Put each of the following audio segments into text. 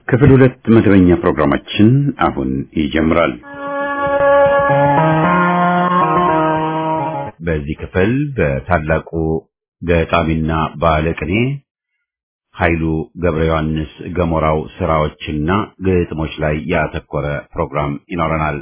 ክፍል ሁለት መደበኛ ፕሮግራማችን አሁን ይጀምራል። በዚህ ክፍል በታላቁ ገጣሚና ባለቅኔ ኃይሉ ገብረ ዮሐንስ ገሞራው ስራዎችና ግጥሞች ላይ ያተኮረ ፕሮግራም ይኖረናል።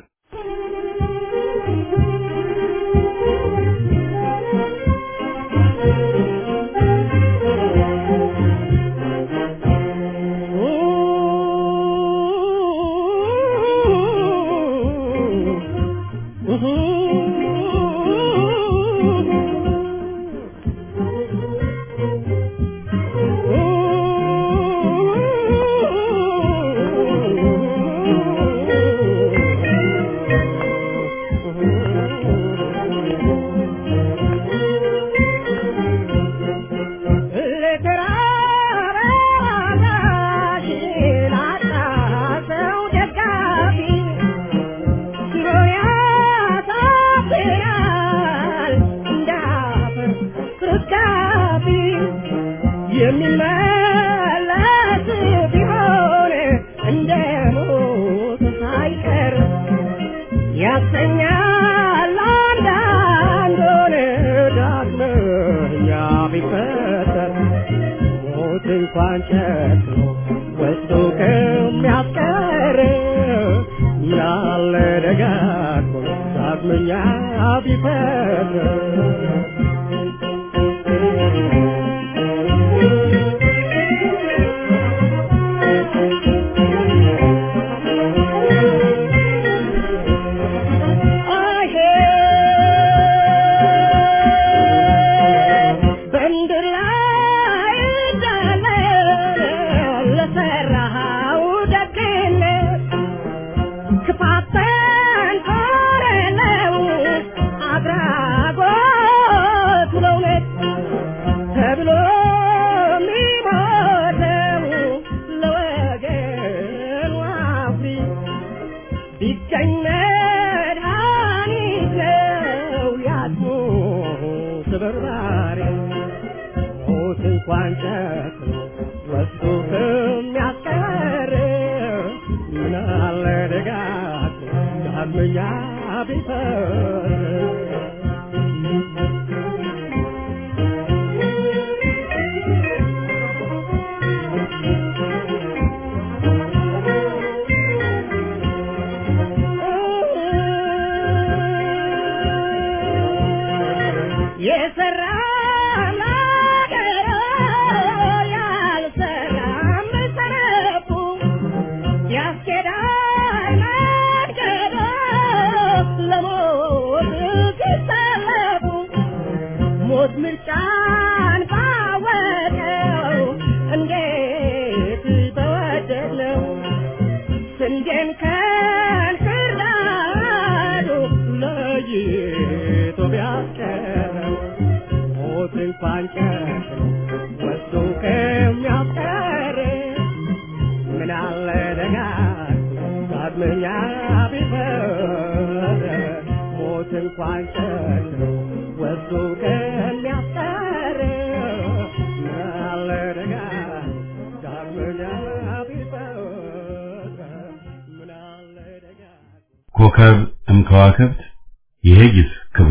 ኮከብ እምከዋክብት የሄጊስ ክብሩ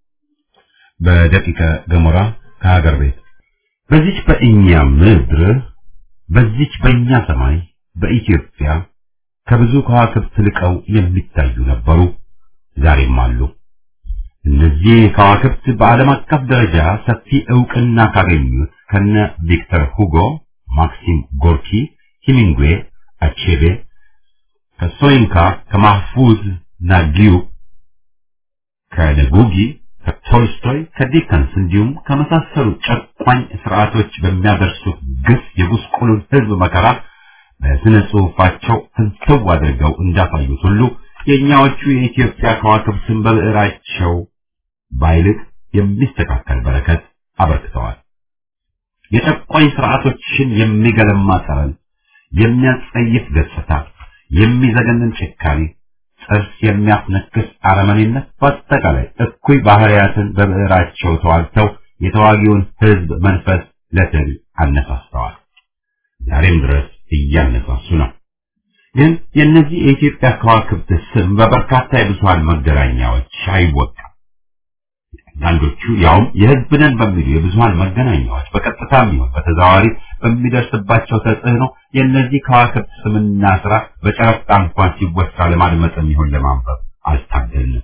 በደቂቀ ገሞራ ከሀገር ቤት በዚች በእኛ ምድር በዚች በእኛ ሰማይ በኢትዮጵያ ከብዙ ከዋክብት ልቀው የሚታዩ ነበሩ፣ ዛሬም አሉ። እነዚህ ከዋክብት በዓለም አቀፍ ደረጃ ሰፊ ዕውቅና ካገኙት ከነ ቪክተር ሁጎ፣ ማክሲም ጎርኪ፣ ሂሚንግዌ፣ አቼቤ ከሶይንካ ከማህፉዝ ናጊዩ ከነጉጊ ከቶልስቶይ ከዲከንስ እንዲሁም ከመሳሰሉ ጨቋኝ ስርዓቶች በሚያደርሱት ግፍ የጉስቁሉን ሕዝብ መከራ በስነ ጽሑፋቸው ፍንትው አድርገው እንዳሳዩት ሁሉ የእኛዎቹ የኢትዮጵያ ከዋክብትን በብዕራቸው ባይልቅ የሚስተካከል በረከት አበርክተዋል። የጨቋኝ ስርዓቶችን የሚገለማ ጠረን፣ የሚያጸይፍ ገጽታ፣ የሚዘገንን ጭካኔ፣ ጥርስ የሚያስነክስ አረመኔነት፣ በአጠቃላይ እኩይ ባህሪያትን በብዕራቸው ተዋልተው የተዋጊውን ሕዝብ መንፈስ ለትል አነሳስተዋል። ዛሬም ድረስ እያነሳሱ ነው። ግን የእነዚህ የኢትዮጵያ ከዋክብት ስም በበርካታ የብዙሃን መገናኛዎች አይወጣም። አንዳንዶቹ ያውም የሕዝብ ነን በሚሉ የብዙሃን መገናኛዎች በቀጥታም ይሁን በተዘዋዋሪ በሚደርስባቸው ተጽዕኖ የእነዚህ ከዋክብት ስምና ስራ በጨረፍታ እንኳን ሲወሳ ለማድመጥም ይሁን ለማንበብ አልታገልንም።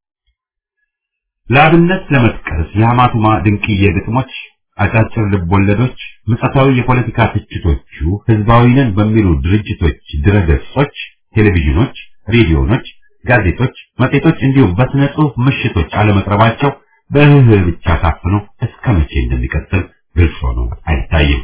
ለአብነት ለመጥቀስ የሐማቱማ ድንቅዬ ግጥሞች፣ አጫጭር ልቦለዶች፣ ምጸታዊ የፖለቲካ ትችቶቹ ህዝባዊ ነን በሚሉ ድርጅቶች ድረገጾች፣ ቴሌቪዥኖች፣ ሬዲዮኖች፣ ጋዜጦች፣ መጽሔቶች እንዲሁም በስነ ጽሑፍ ምሽቶች አለመቅረባቸው በእህ ብቻ ታፍኖ እስከ መቼ እንደሚቀጥል ግልጽ ሆኖ አይታይም።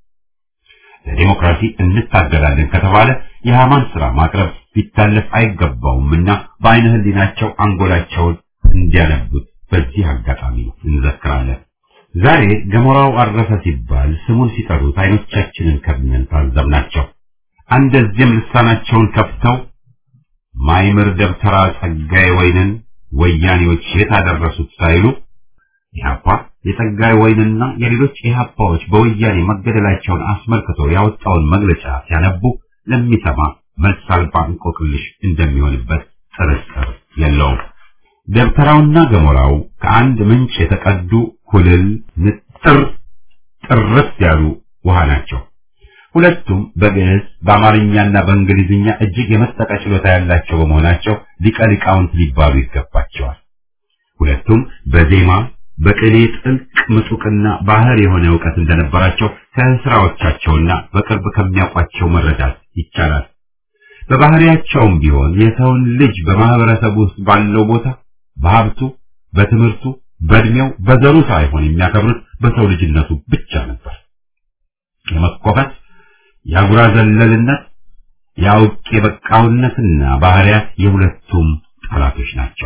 ለዲሞክራሲ እንታገላለን ከተባለ የሐማን ስራ ማቅረብ ሊታለፍ አይገባውምና በአይነ ህሊናቸው አንጎላቸውን እንዲያነቡት በዚህ አጋጣሚ እንዘክራለን። ዛሬ ገሞራው አረፈ ሲባል ስሙን ሲጠሩት አይኖቻችንን ከብነን ታዘብናቸው። አንደዚህም ልሳናቸውን ከፍተው ማይምር ደብተራ ጸጋዬ ወይንን ወያኔዎች የታደረሱት ሳይሉ ኢህአፓ የጸጋዬ ወይንና የሌሎች ኢህአፓዎች በወያኔ መገደላቸውን አስመልክቶ ያወጣውን መግለጫ ሲያነቡ ለሚሰማ መልስ አልባ እንቆቅልሽ እንደሚሆንበት ጥርጥር የለውም። ደብተራውና ገሞራው ከአንድ ምንጭ የተቀዱ ኩልል ንጥር ጥርት ያሉ ውሃ ናቸው። ሁለቱም በግዕዝ በአማርኛና በእንግሊዝኛ እጅግ የመጠቀ ችሎታ ያላቸው በመሆናቸው ሊቀ ሊቃውንት ሊባሉ ይገባቸዋል። ሁለቱም በዜማ በቅኔ ጥልቅ ምጡቅና ባህር የሆነ እውቀት እንደነበራቸው ከስራዎቻቸውና በቅርብ ከሚያውቋቸው መረዳት ይቻላል። በባህሪያቸውም ቢሆን የሰውን ልጅ በማህበረሰቡ ውስጥ ባለው ቦታ በሀብቱ፣ በትምህርቱ፣ በእድሜው፣ በዘሩ ሳይሆን የሚያከብሩት በሰው ልጅነቱ ብቻ ነበር። የመኮፈት የአጉራ ዘለልነት የአውቄ በቃውነትና ባህሪያት የሁለቱም ጠላቶች ናቸው።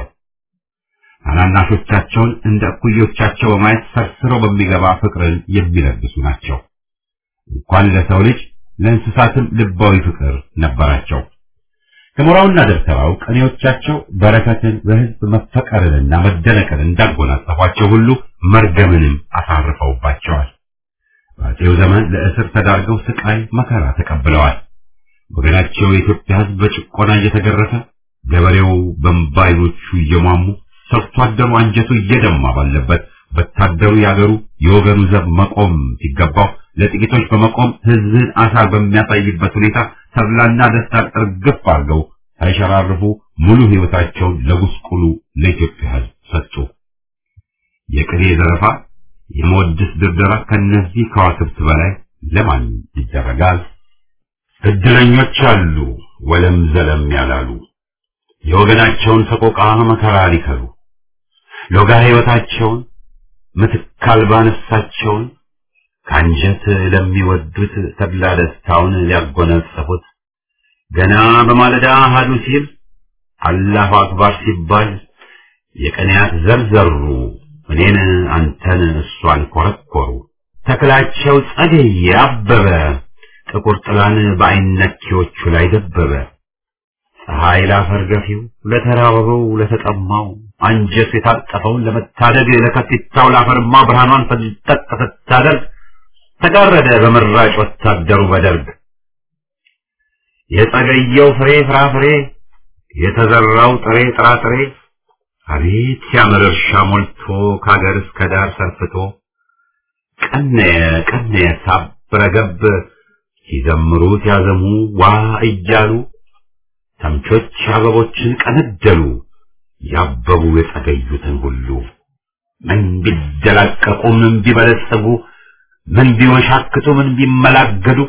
ታናናሾቻቸውን እንደ እኩዮቻቸው በማየት ሰርስረው በሚገባ ፍቅርን የሚለግሱ ናቸው። እንኳን ለሰው ልጅ ለእንስሳትም ልባዊ ፍቅር ነበራቸው። ገሞራውና ደብተራው ቅኔዎቻቸው በረከትን በሕዝብ መፈቀርንና መደነቅን እንዳጎናጸፏቸው ሁሉ መርገምንም አሳርፈውባቸዋል። በአፄው ዘመን ለእስር ተዳርገው ስቃይ መከራ ተቀብለዋል። ወገናቸው የኢትዮጵያ ሕዝብ በጭቆና እየተገረፈ ገበሬው በእንባ ዓይኖቹ እየሟሙ ሰርቶ አደሩ አንጀቱ እየደማ ባለበት ወታደሩ ያገሩ የወገኑ ዘብ መቆም ሲገባው ለጥቂቶች በመቆም ሕዝብን አሳር በሚያሳይበት ሁኔታ ተድላና ደስታን እርግፍ አድርገው ሳይሸራርፉ ሙሉ ሕይወታቸውን ለጉስቁሉ ለኢትዮጵያ ሕዝብ ሰጡ። የቅኔ ዘረፋ፣ የመወድስ ድርደራ ከነዚህ ከዋክብት በላይ ለማን ይደረጋል? እድለኞች አሉ ወለም ዘለም ያላሉ የወገናቸውን ሰቆቃ መከራ ሊከሉ ሎጋ ሕይወታቸውን ምትክ አልባ ነፍሳቸውን ከአንጀት ለሚወዱት ተድላ ደስታውን ሊያጎናጸፉት ገና በማለዳ አሃዱ ሲል አላሁ አክባር ሲባል የቀንያት ዘርዘሩ እኔን አንተን እሷን ኮረኮሩ ተክላቸው ጸደየ አበበ ጥቁር ጥላን በአይነኪዎቹ ላይ ደበበ ፀሐይ ላፈር ገፊው ለተራበው ለተጠማው አንጀቱ የታጠፈውን ለመታደግ ለከፊታው ላፈርማ ብርሃኗን ፈንጠቅ ስታደርግ ተጋረደ በምራጭ ወታደሩ በደርግ የጸገየው ፍሬ ፍራፍሬ የተዘራው ጥሬ ጥራጥሬ አቤት ሲያምር እርሻ ሞልቶ ከአገር እስከ ዳር ሰርፍቶ ቀነየ ቀነየ ሳብረገብ ሲዘምሩ ሲያዘሙ ዋ እያሉ ተምቾች አበቦችን ቀነደሉ ያበቡ የጸገዩትን ሁሉ ምን ቢደላቀቁ ምን ቢበለጸጉ ምን ቢወሻክቱ ምን ቢመላገዱ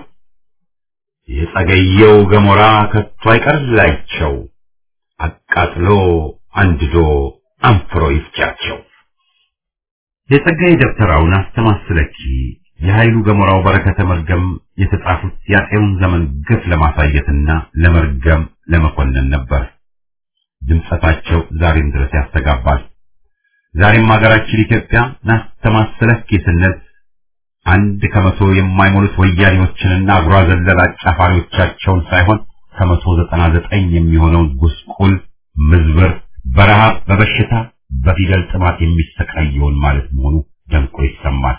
የጸገየው ገሞራ ከቶ አይቀርላቸው አቃጥሎ አንድዶ አንፍሮ ይፍጃቸው። የጸጋዬ ደብተራውን አስተማስለኪ የኃይሉ ገሞራው በረከተ መርገም የተጻፉት የአፄውን ዘመን ግፍ ለማሳየትና ለመርገም ለመኮነን ነበር። ድምጸታቸው ዛሬም ድረስ ያስተጋባል። ዛሬም ሀገራችን ኢትዮጵያ ናስተማስለኪ ስንል አንድ ከመቶ የማይሞሉት ወያኔዎችንና አጉራ ዘለል አጫፋሪዎቻቸውን ሳይሆን ከመቶ ዘጠና ዘጠኝ የሚሆነውን ጉስቁል ምዝብር በረሃብ በበሽታ በፊደል ጥማት የሚሰቃየውን ማለት መሆኑ ደምቆ ይሰማል።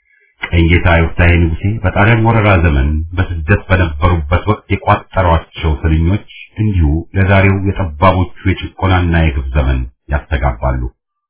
ቀኝጌታ ዮፍታሔ ንጉሴ በጣሊያን ወረራ ዘመን በስደት በነበሩበት ወቅት የቋጠሯቸው የዛሬው የጠባቦቹ የጭቆናና የግፍ ዘመን ያስተጋባሉ።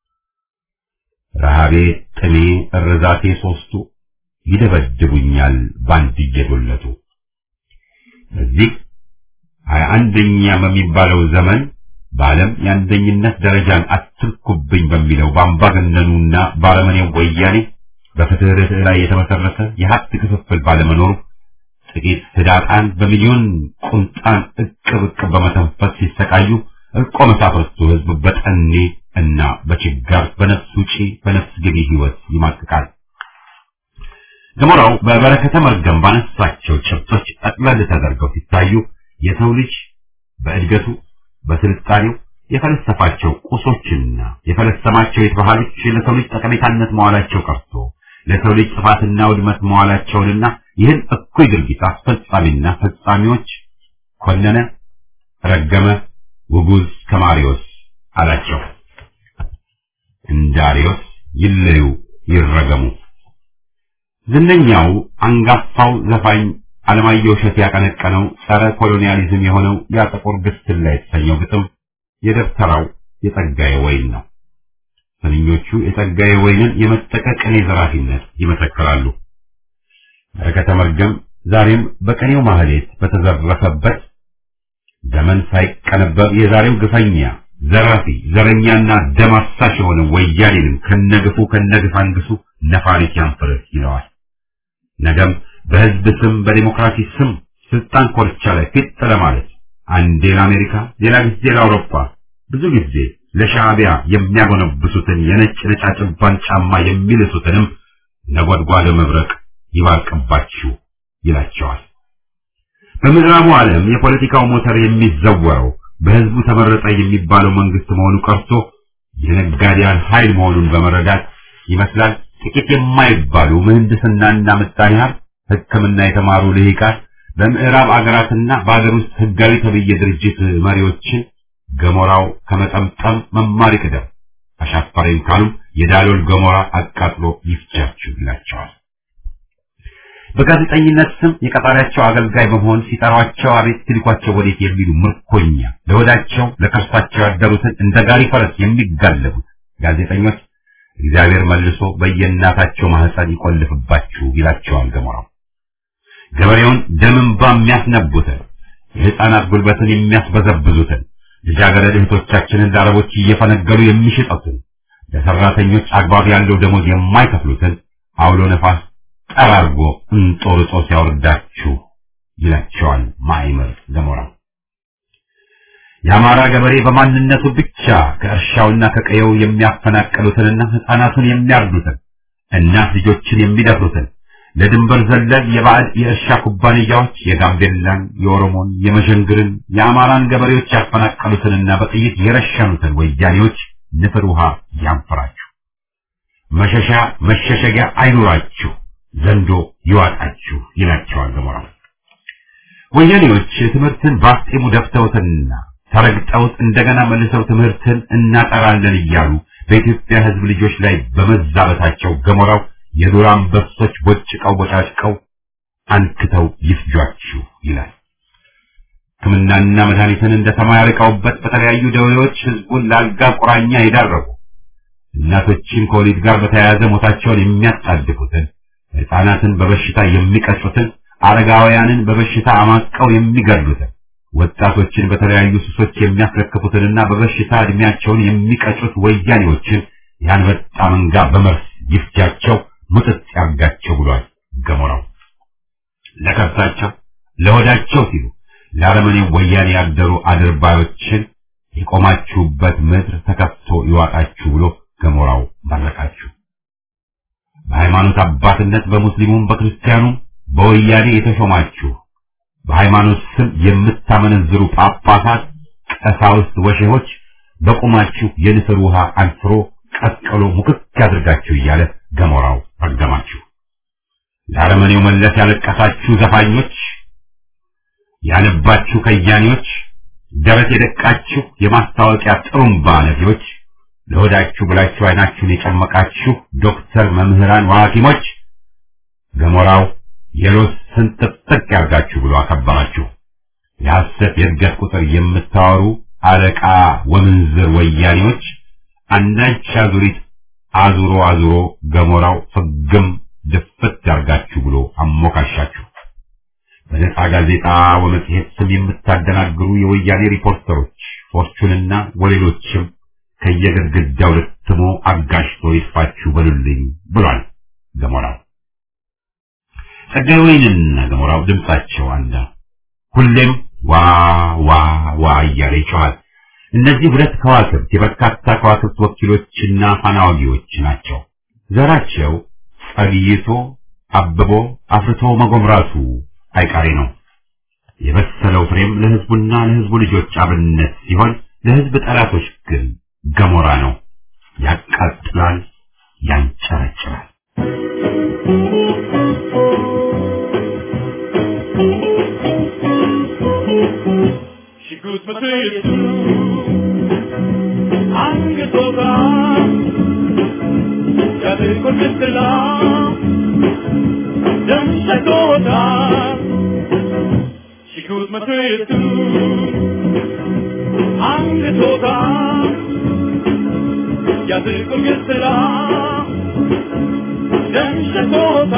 ረሃቤ፣ ጥሜ፣ እርዛቴ ሶስቱ ይደበድቡኛል ባንድ እየዶለቱ። በዚህ ሀያ አንደኛ በሚባለው ዘመን በዓለም የአንደኝነት ደረጃን አትርኩብኝ በሚለው በአምባገነኑና ባረመኔው ወያኔ በፍትህ ርትዕ ላይ የተመሰረተ የሀብት ክፍፍል ባለመኖሩ ጥቂት ህዳጣን በሚሊዮን ቁንጣን እቅብ እቅብ በመተንፈስ ሲሰቃዩ እርቆ መሳፍርቱ ህዝብ በጠኔ እና በችጋር በነፍስ ውጪ በነፍስ ገቢ ህይወት ይማቅቃል። ገሞራው በበረከተ መርገም ባነሳቸው ጭብጦች ጠቅለል ተደርገው ሲታዩ የሰው ልጅ በእድገቱ በስልጣኔው የፈለሰፋቸው ቁሶችና የፈለሰማቸው የተባህሎች ለሰው ልጅ ጠቀሜታነት መዋላቸው ቀርቶ ለሰው ልጅ ጥፋትና ውድመት መዋላቸውንና ይህን እኩይ ድርጊት አስፈጻሚና ፈጻሚዎች ኮነነ፣ ረገመ፣ ውጉዝ ከማሪዎስ አላቸው። እንዳሪዮስ ይለዩ ይረገሙ። ዝነኛው አንጋፋው ዘፋኝ አለማየሁ እሸቴ ያቀነቀነው ጸረ ኮሎኒያሊዝም የሆነው ያ ጥቁር ግስላ የተሰኘው ግጥም የደብተራው የጸጋዬ ወይን ነው። ስንኞቹ የጸጋዬ ወይንን የመጠቀ ቅኔ ዘራፊነት ይመሰክራሉ። በረከተ መርገም ዛሬም በቅኔው ማህሌት በተዘረፈበት ዘመን ሳይቀነበብ የዛሬው ግፈኛ ዘራፊ ዘረኛና ደም አሳሽ የሆነ ወያኔንም ከነግፉ ከነግፍ አንግሱ ነፋሪት ያንፍርህ ይለዋል። ነገም በህዝብ ስም በዲሞክራሲ ስም ስልጣን ኮርቻ ላይ ፊት ለማለት አንዴ ለአሜሪካ ሌላ ጊዜ ለአውሮፓ ብዙ ጊዜ ለሻዕቢያ የሚያጎነብሱትን የነጭ ነጫጭባን ጫማ የሚልሱትንም ነጎድጓደ መብረቅ ይባርቅባችሁ ይላቸዋል። በምዕራቡ ዓለም የፖለቲካው ሞተር የሚዘወረው በህዝቡ ተመረጠ የሚባለው መንግስት መሆኑ ቀርቶ የነጋዴያን ኃይል መሆኑን በመረዳት ይመስላል ጥቂት የማይባሉ ምህንድስናና ምጣኔ ሀብት ሕክምና የተማሩ ልሂቃን በምዕራብ አገራትና በአገር ውስጥ ህጋዊ ተብዬ ድርጅት መሪዎችን ገሞራው ከመጠምጠም መማር ይቅደም፣ አሻፈረኝ ካሉም የዳሎል ገሞራ አቃጥሎ ይፍጃችሁ ይላቸዋል። በጋዜጠኝነት ስም የቀጣሪያቸው አገልጋይ በመሆን ሲጠሯቸው አቤት ሲልኳቸው ወዴት የሚሉ ምርኮኛ ለወዳቸው ለከርሳቸው ያደሩትን እንደ ጋሪ ፈረስ የሚጋለቡት ጋዜጠኞች እግዚአብሔር መልሶ በየእናታቸው ማህፀን ይቆልፍባችሁ ይላቸዋል ገሞራው። ገበሬውን ደም እንባ የሚያስነቡትን የህፃናት ጉልበትን የሚያስበዘብዙትን ልጃገረድ እህቶቻችንን ለአረቦች እየፈነገሉ የሚሸጡትን ለሰራተኞች አግባብ ያለው ደሞዝ የማይከፍሉትን አውሎ ነፋስ ጠራርጎ እንጦርጦ ሲያወርዳችሁ ይላቸዋል ማይመር ገሞራው። የአማራ ገበሬ በማንነቱ ብቻ ከእርሻውና ከቀየው የሚያፈናቅሉትንና ህፃናቱን የሚያርዱትን እናት ልጆችን የሚደፍሩትን ለድንበር ዘለል የባዕድ የእርሻ ኩባንያዎች የጋምቤላን፣ የኦሮሞን፣ የመሸንግርን፣ የአማራን ገበሬዎች ያፈናቀሉትንና በጥይት የረሸኑትን ወያኔዎች ንፍር ውሃ ያንፈራችሁ፣ መሸሻ መሸሸጊያ አይኑራችሁ፣ ዘንዶ ይዋጣችሁ ይላቸዋል ገሞራው። ወያኔዎች ትምህርትን በአፍጢሙ ደፍተውትና ተረግጠውት እንደገና መልሰው ትምህርትን እናጠራለን እያሉ በኢትዮጵያ ሕዝብ ልጆች ላይ በመዛበታቸው ገሞራው የዱር አንበሶች ቦጭቀው ቦጫጭቀው አንክተው ይፍጇችሁ ይላል። ሕክምናና መድኃኒትን እንደ ሰማይ አርቀውበት በተለያዩ ደዌዎች ሕዝቡን ለአልጋ ቁራኛ የዳረጉ እናቶችን ከወሊድ ጋር በተያያዘ ሞታቸውን የሚያጣድፉትን ሕፃናትን በበሽታ የሚቀጩትን አረጋውያንን በበሽታ አማቀው የሚገድሉትን ወጣቶችን በተለያዩ ሱሶች የሚያስረክፉትንና በበሽታ እድሜያቸውን የሚቀጩት ወያኔዎችን ያንበጣ መንጋ በመርስ ይፍጃቸው ሙጥጥ ያርጋቸው ብሏል ገሞራው። ለከብታቸው ለሆዳቸው ሲሉ ለአረመኔው ወያኔ ያደሩ አድርባዮችን የቆማችሁበት ምድር ተከፍቶ ይዋጣችሁ ብሎ ገሞራው መረቃችሁ። በሃይማኖት አባትነት በሙስሊሙም በክርስቲያኑም በወያኔ የተሾማችሁ በሃይማኖት ስም የምታመነዝሩ ጳጳሳት፣ ቀሳውስት፣ ወሼሆች በቁማችሁ የንስር ውሃ አንፍሮ ቀቅሎ ሙክክ ያድርጋችሁ እያለ ገሞራው ረገማችሁ። ለአረመኔው መለስ ያለቀሳችሁ ዘፋኞች፣ ያነባችሁ ከያኔዎች፣ ደረት የደቃችሁ የማስታወቂያ ጥሩምባ ነፊዎች፣ ለሆዳችሁ ብላችሁ አይናችሁን የጨመቃችሁ ዶክተር፣ መምህራን፣ ሐኪሞች ገሞራው የሎስ ስንጥቅጥቅ ያርጋችሁ ብሎ አከበራችሁ። የሐሰት የሐሰት የእድገት ቁጥር የምታወሩ አለቃ ወምንዝር ወያኔዎች አንዳች አዙሪት አዙሮ አዙሮ ገሞራው ፍግም ድፍት ያርጋችሁ ብሎ አሞካሻችሁ። በነጻ ጋዜጣ ወመጽሔት ስም የምታደናግሩ የወያኔ ሪፖርተሮች ፎርቹንና ወሌሎችም ከየግድግዳው ልትሞ አጋሽቶ ይጥፋችሁ በሉልኝ ብሏል ገሞራው። ጸጋዬ ወይንና ገሞራው ድምጻቸው አንድ ነው። ሁሌም ዋ ዋ ዋ እያለ ይጮኻል። እነዚህ ሁለት ከዋክብት የበርካታ ከዋክብት ወኪሎችና ፋናዋጊዎች ናቸው። ዘራቸው ጸግይቶ አብቦ አፍርቶ መጎምራቱ አይቀሬ ነው። የበሰለው ፍሬም ለሕዝቡና ለሕዝቡ ልጆች አብነት ሲሆን ለሕዝብ ጠላቶች ግን ገሞራ ነው። ያቃጥላል፣ ያንጨረጭራል። ሽጉጥ መትየቱ አንገቶታ ያድርጎ ምትላ ደም ሸቶታ ሽጉጥ መትየቱ አንገቶታ ያድርጎ ምትላ ደም ሸቶታ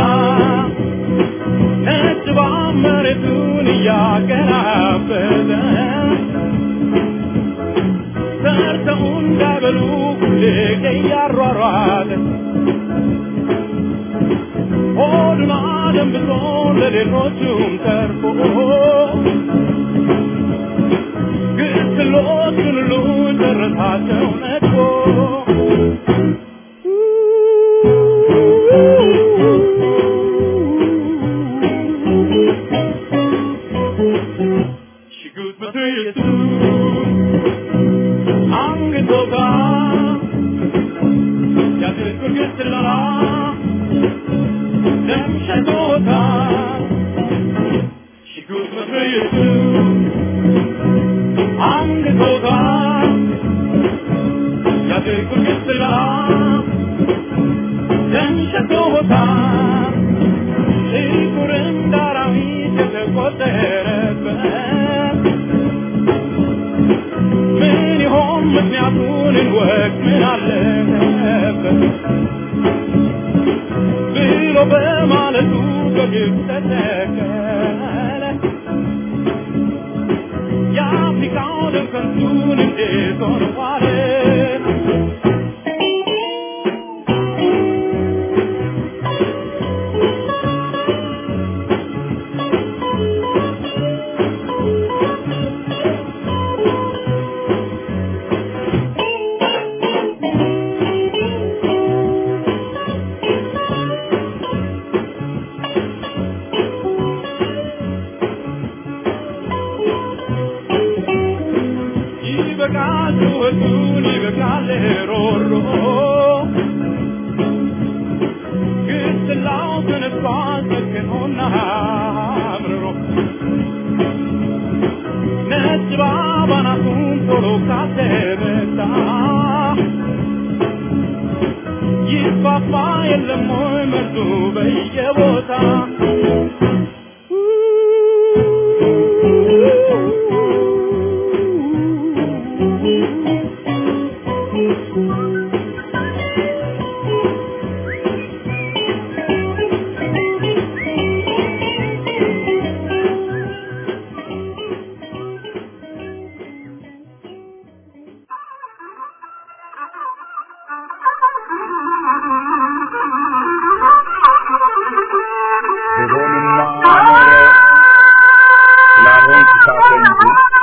ነጭ መሬቱን እያገራበተ ሰርተው እንዳይበሉ ሁሌ እያሯሯጠ ሆዱን አደንብቶ ለሌሎቹም ተርፎ ግስሎቹን ሁሉ ጨረሳቸው ነድፎ ሽጉጥ በትየቱ አንገቶታ ያድርጉር ግስላ ደም ሸቶታ ሽጉጥ በትየቱ አንገቶታ ያድርጉር ግስላ ደም ሸቶታ ጥቁር እንደ አራዊት የተቆጠረበት ምን ይሆን ምክንያቱን እንወቅ ምን አለበት ብሎ በማለቱ በግብ ተተከለ የአፍሪካው ደም ከንቱን እንዴት ሆነ ዋለ ይበቃል ጩኸቱን ይበቃል ሮሮ ግስላው ተነስቷል ሰክኖና አምርሮ ነጭ ባባናቱን ቶሎ ካተመታ ይፋፋ የለም ወይ መርዱ በየቦታ ብሆንማ ኖሮ ስላልሆንኩ ሳተ እንጂ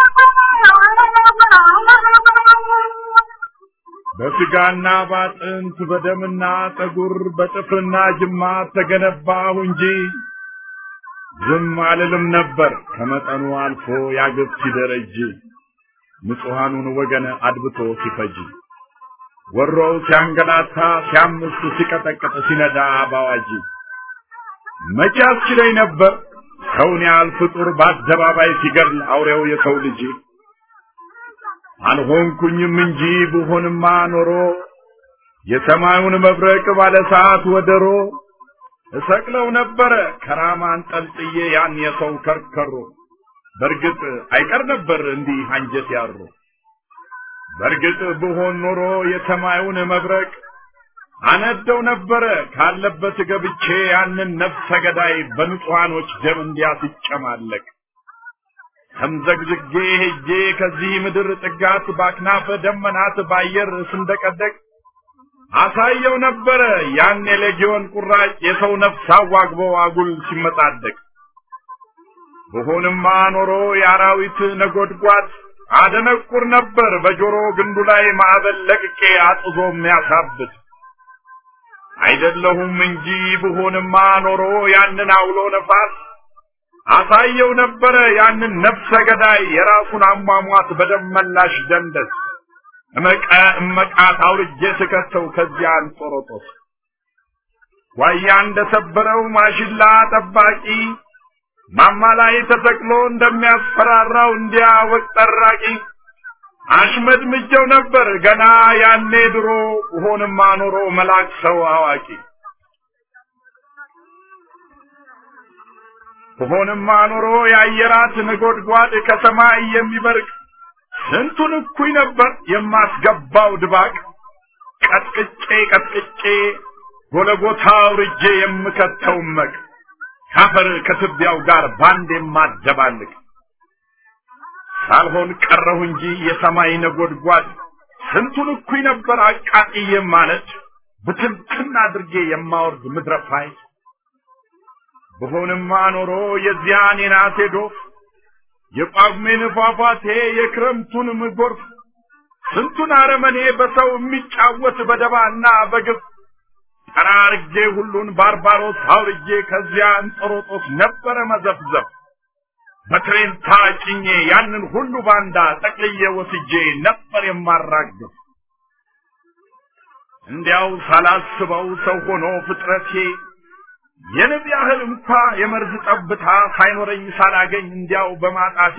በስጋና ባጥንት በደምና ጠጉር በጥፍርና ጅማት ተገነባሁ እንጂ ዝም አልልም ነበር ከመጠኑ አልፎ ያግብ ሲደረጅ ንጹሐኑን ወገን አድብቶ ሲፈጅ ወሮው ሲያንገላታ ሲያምስ ሲቀጠቅጥ ሲነዳ ባዋጅ መቼ አስችለኝ ነበር ሰውን ያህል ፍጡር በአደባባይ ሲገድል አውሬው የሰው ልጅ አልሆንኩኝም እንጂ ብሆንማ ኖሮ የሰማዩን መብረቅ ባለ ሰዓት ወደሮ እሰቅለው ነበረ ከራማ አንጠልጥዬ ያን የሰው ከርከሮ በእርግጥ አይቀር ነበር እንዲህ አንጀት ያሩ በእርግጥ ብሆን ኖሮ የሰማዩን መብረቅ አነደው ነበረ ካለበት ገብቼ ያንን ነፍሰ ገዳይ በንጹሐኖች ደም እንዲያስጨማለቅ ተምዘግዝጌ ሄጄ ከዚህ ምድር ጥጋት ባክናፈ ደመናት ባየር ስንደቀደቅ አሳየው ነበረ ያን የሌጊዮን ቁራጭ የሰው ነፍስ አዋግቦ አጉል ሲመጣደቅ ብሆንማ ኖሮ የአራዊት ነጎድጓድ አደነቁር ነበር በጆሮ ግንዱ ላይ ማዕበል ለቅቄ አጥዞ የሚያሳብት አይደለሁም እንጂ ብሆንማ ኖሮ ያንን አውሎ ነፋስ አሳየው ነበረ ያንን ነፍሰ ገዳይ የራሱን አሟሟት በደመላሽ ደንደስ እመቀ እመቃት አውርጄ ስከተው ከዚያ አንጦሮጦስ ዋያ እንደሰበረው ማሽላ ጠባቂ ማማ ላይ ተሰቅሎ እንደሚያስፈራራው እንዲያ ወቅ ጠራቂ አሽመድ ምጀው ነበር ገና ያኔ ድሮ ሆንማ ኖሮ መላክ ሰው አዋቂ ሆንማ ኖሮ የአየራት ነጎድጓድ ከሰማይ የሚበርቅ ስንቱን እኩይ ነበር የማስገባው ድባቅ ቀጥቅጬ ቀጥቅጬ ጎለጎታ አውርጄ የምከተው መቅ ካፈር ከትቢያው ጋር ባንድ የማደባልቅ ሳልሆን ቀረሁ እንጂ የሰማይ ነጎድጓድ ስንቱን እኩይ ነበር አቃጥዬ ማለት ብትንትን አድርጌ የማወርድ ምድረፋይ ብሆንማ ኖሮ የዚያን የናቴ ዶፍ የጳጉሜን ፏፏቴ የክረምቱን ጎርፍ ስንቱን አረመኔ በሰው የሚጫወት በደባና በግፍ ጠራርጌ ሁሉን ባርባሮስ አውርጄ ከዚያ እንጦሮጦስ ነበረ መዘፍዘፍ በትሬን ታጭኜ ያንን ሁሉ ባንዳ ጠቅልዬ ወስጄ ነበር የማራግፍ እንዲያው ሳላስበው ሰው ሆኖ ፍጥረቴ የንብ ያህል እንኳ የመርዝ ጠብታ ሳይኖረኝ ሳላገኝ እንዲያው በማጣቴ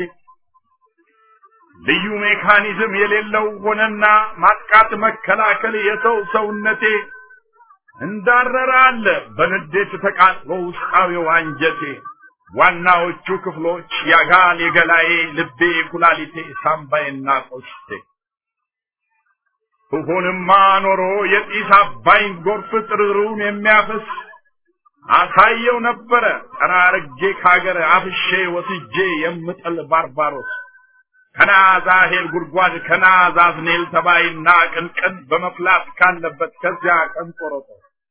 ልዩ ሜካኒዝም የሌለው ሆነና ማጥቃት መከላከል የሰው ሰውነቴ እንዳረረ አለ በንዴት ተቃጥሎ ውስጣዊው አንጀቴ ዋናዎቹ ክፍሎች ያጋል የገላዬ ልቤ ኩላሊቴ ሳምባዬና ቆስቴ ብሆንማ ኖሮ የጢስ አባይን ጎርፍ ጥርሩን የሚያፈስ አሳየው ነበረ ጠራርጌ ካገር አፍሼ ወስጄ የምጥል ባርባሮስ ከናዛሄል ጉድጓድ ከናዛዝኔል ተባይና ቅንቅን በመፍላት ካለበት ከዚያ ቀንጦሮጦ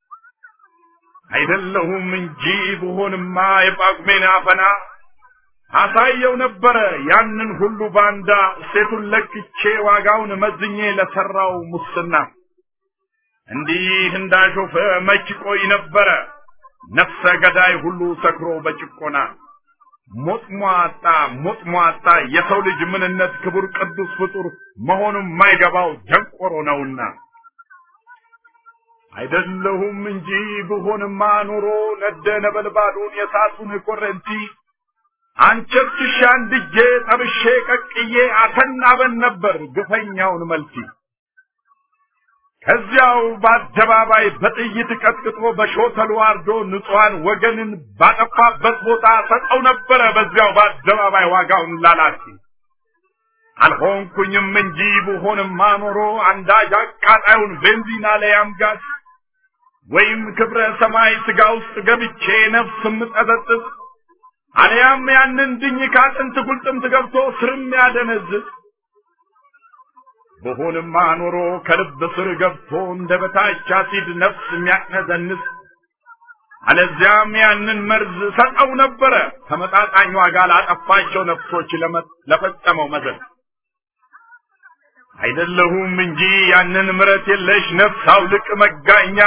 አይደለሁም እንጂ ብሆንማ የጳጉሜን አፈና አሳየው ነበረ ያንን ሁሉ ባንዳ ሴቱን ለክቼ ዋጋውን መዝኜ ለሰራው ሙስና እንዲህ እንዳሾፈ መች ቆይ ነበረ ነፍሰ ገዳይ ሁሉ ሰክሮ በጭቆና ሞጥሟጣ ሞጥሟጣ የሰው ልጅ ምንነት ክቡር ቅዱስ ፍጡር መሆኑን ማይገባው ደንቆሮ ነውና አይደለሁም እንጂ ብሆንማ ኖሮ ነደ ነበልባሉን የሳቱን ኮረንቲ አንቸርችሻ አንድጄ ጠብሼ ቀቅዬ አተናበን ነበር ግፈኛውን መልቲ ከዚያው በአደባባይ በጥይት ቀጥቅጦ በሾተሉ አርዶ ንጹሐን ወገንን ባጠፋበት ቦታ ሰጠው ነበረ በዚያው በአደባባይ ዋጋውን ላላቲ አልሆንኩኝም እንጂ ብሆንማ ኖሮ አንዳጅ አቃጣዩን ቤንዚና ላይ አምጋት ወይም ክብረ ሰማይ ስጋ ውስጥ ገብቼ ነፍስ ምጠጠጥስ አልያም ያንን ድኝ ካጥንት ጉልጥምት ገብቶ ስርም ያደነዝዝ በሆንማ ኖሮ ከልብ ስር ገብቶ እንደ በታች አሲድ ነፍስ የሚያቅነዘንስ አለዚያም ያንን መርዝ ሰጠው ነበረ ተመጣጣኝ ዋጋ ላጠፋቸው ነፍሶች ለፈጸመው መዘን አይደለሁም እንጂ ያንን ምረት የለሽ ነፍስ አውልቅ መጋኛ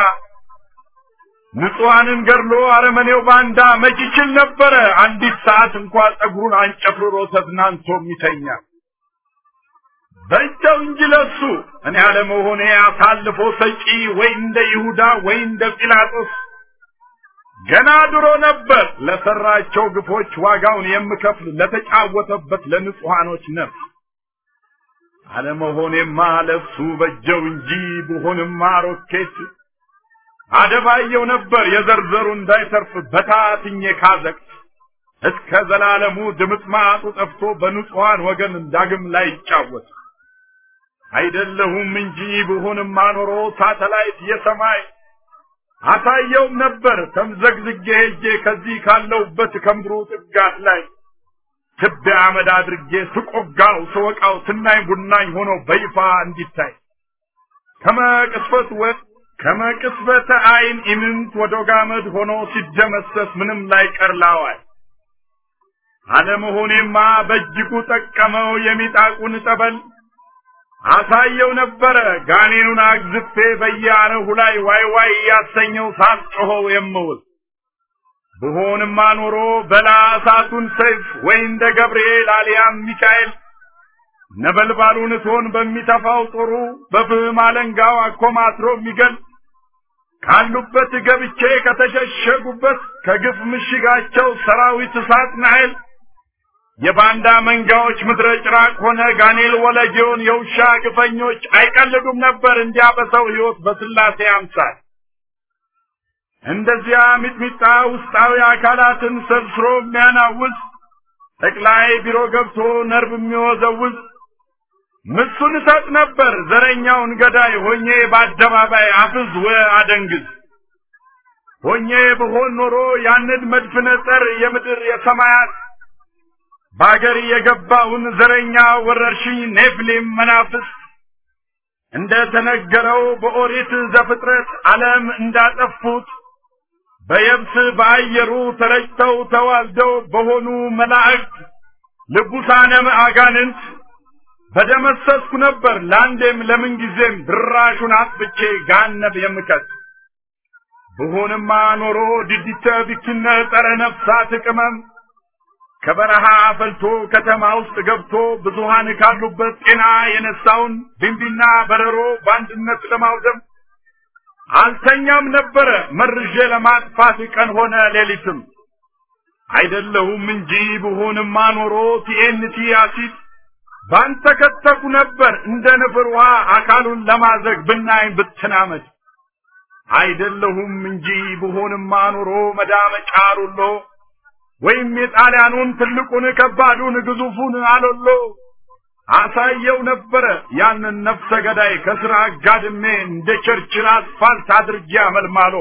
ንጹሐንን ገድሎ አረመኔው ባንዳ መች ይችል ነበረ አንዲት ሰዓት እንኳ ጸጉሩን አንጨፍርሮ ተዝናንቶ የሚተኛ በእጃው እንጂ ለሱ እኔ አለመሆኔ አሳልፎ ሰጪ ወይ እንደ ይሁዳ ወይ እንደ ጲላጦስ ገና ድሮ ነበር ለሰራቸው ግፎች ዋጋውን የምከፍል ለተጫወተበት ለንጹሐኖች ነፍስ አለመሆኔማ ለሱ በጀው እንጂ ብሆንማ ሮኬት አደባየው ነበር የዘርዘሩ እንዳይተርፍ በታትኜ ካዘቅት እስከ ዘላለሙ ድምጥማጡ ጠፍቶ በንጹሐን ወገን ዳግም ላይ ይጫወት አይደለሁም እንጂ ብሆንማ ኖሮ ሳተላይት የሰማይ አሳየውም ነበር ተምዘግዝጌ ሄጄ ከዚህ ካለውበት ከምድሩ ጥጋት ላይ ትቢያ አመድ አድርጌ ስቆጋው ስወቃው ትናኝ ቡናኝ ሆኖ በይፋ እንዲታይ ከመቅስፈት ወ ከመቅስፈተ አይን ኢምንት ወደ ጋመድ ሆኖ ሲደመሰስ ምንም ላይ ቀርላዋል አለመሆኔማ በእጅጉ ጠቀመው የሚጣቁን ጠበል አሳየው ነበረ ጋኔኑን አግዝፌ በየአረሁ ላይ ዋይ ዋይ እያሰኘው ሳልጮኸው የምውል ብሆንማ ኖሮ በላ እሳቱን ሰይፍ ወይ እንደ ገብርኤል አልያም ሚካኤል ነበልባሉን እቶን በሚተፋው ጦሩ በፍህም አለንጋው አኮማትሮ የሚገል ካሉበት ገብቼ ከተሸሸጉበት ከግፍ ምሽጋቸው ሰራዊት እሳት ናይል የባንዳ መንጋዎች ምድረ ጭራቅ ሆነ ጋኔል ወለጌውን የውሻ ግፈኞች አይቀልዱም ነበር እንዲያ በሰው ሕይወት በስላሴ አምሳል እንደዚያ ሚጥሚጣ ውስጣዊ አካላትን ሰብስሮ የሚያናውዝ ጠቅላይ ቢሮ ገብቶ ነርቭ የሚወዘውዝ ምሱን እሰጥ ነበር ዘረኛውን ገዳይ ሆኜ በአደባባይ አፍዝ ወ አደንግዝ ሆኜ ብሆን ኖሮ ያንን መድፍነ ጸር የምድር የሰማያት በአገር የገባውን ዘረኛ ወረርሽኝ ኔፍሊም መናፍስት እንደ ተነገረው በኦሪት ዘፍጥረት ዓለም እንዳጠፉት በየብስ በአየሩ ተረጭተው ተዋልደው በሆኑ መላእክት ልቡሳነ አጋንንት በደመሰስኩ ነበር ለአንዴም ለምን ጊዜም ድራሹን አጥፍቼ ጋነብ የምከት ብሆንማ ኖሮ ድዲተ ቢክነ ጸረ ነፍሳት ቅመም ከበረሃ ፈልቶ ከተማ ውስጥ ገብቶ ብዙሃን ካሉበት ጤና የነሳውን ቢንቢና በረሮ በአንድነት ለማውደም አልተኛም ነበረ መርዤ ለማጥፋት ቀን ሆነ ሌሊትም አይደለሁም እንጂ ብሆንማ ኖሮ ቲኤንቲ አሲድ ባንተ ከተኩ ነበር እንደ ንፍር ውሃ አካሉን ለማዘግ ብናኝ ብትናመድ አይደለሁም እንጂ ብሆንማ ኖሮ መዳመጫ ሩሎ ወይም የጣሊያኑን ትልቁን ከባዱን ግዙፉን አሎሎ አሳየው ነበረ ያንን ነፍሰ ገዳይ ከስራ አጋድሜ እንደ ቸርችል አስፋልት አድርጌ አመልማሎ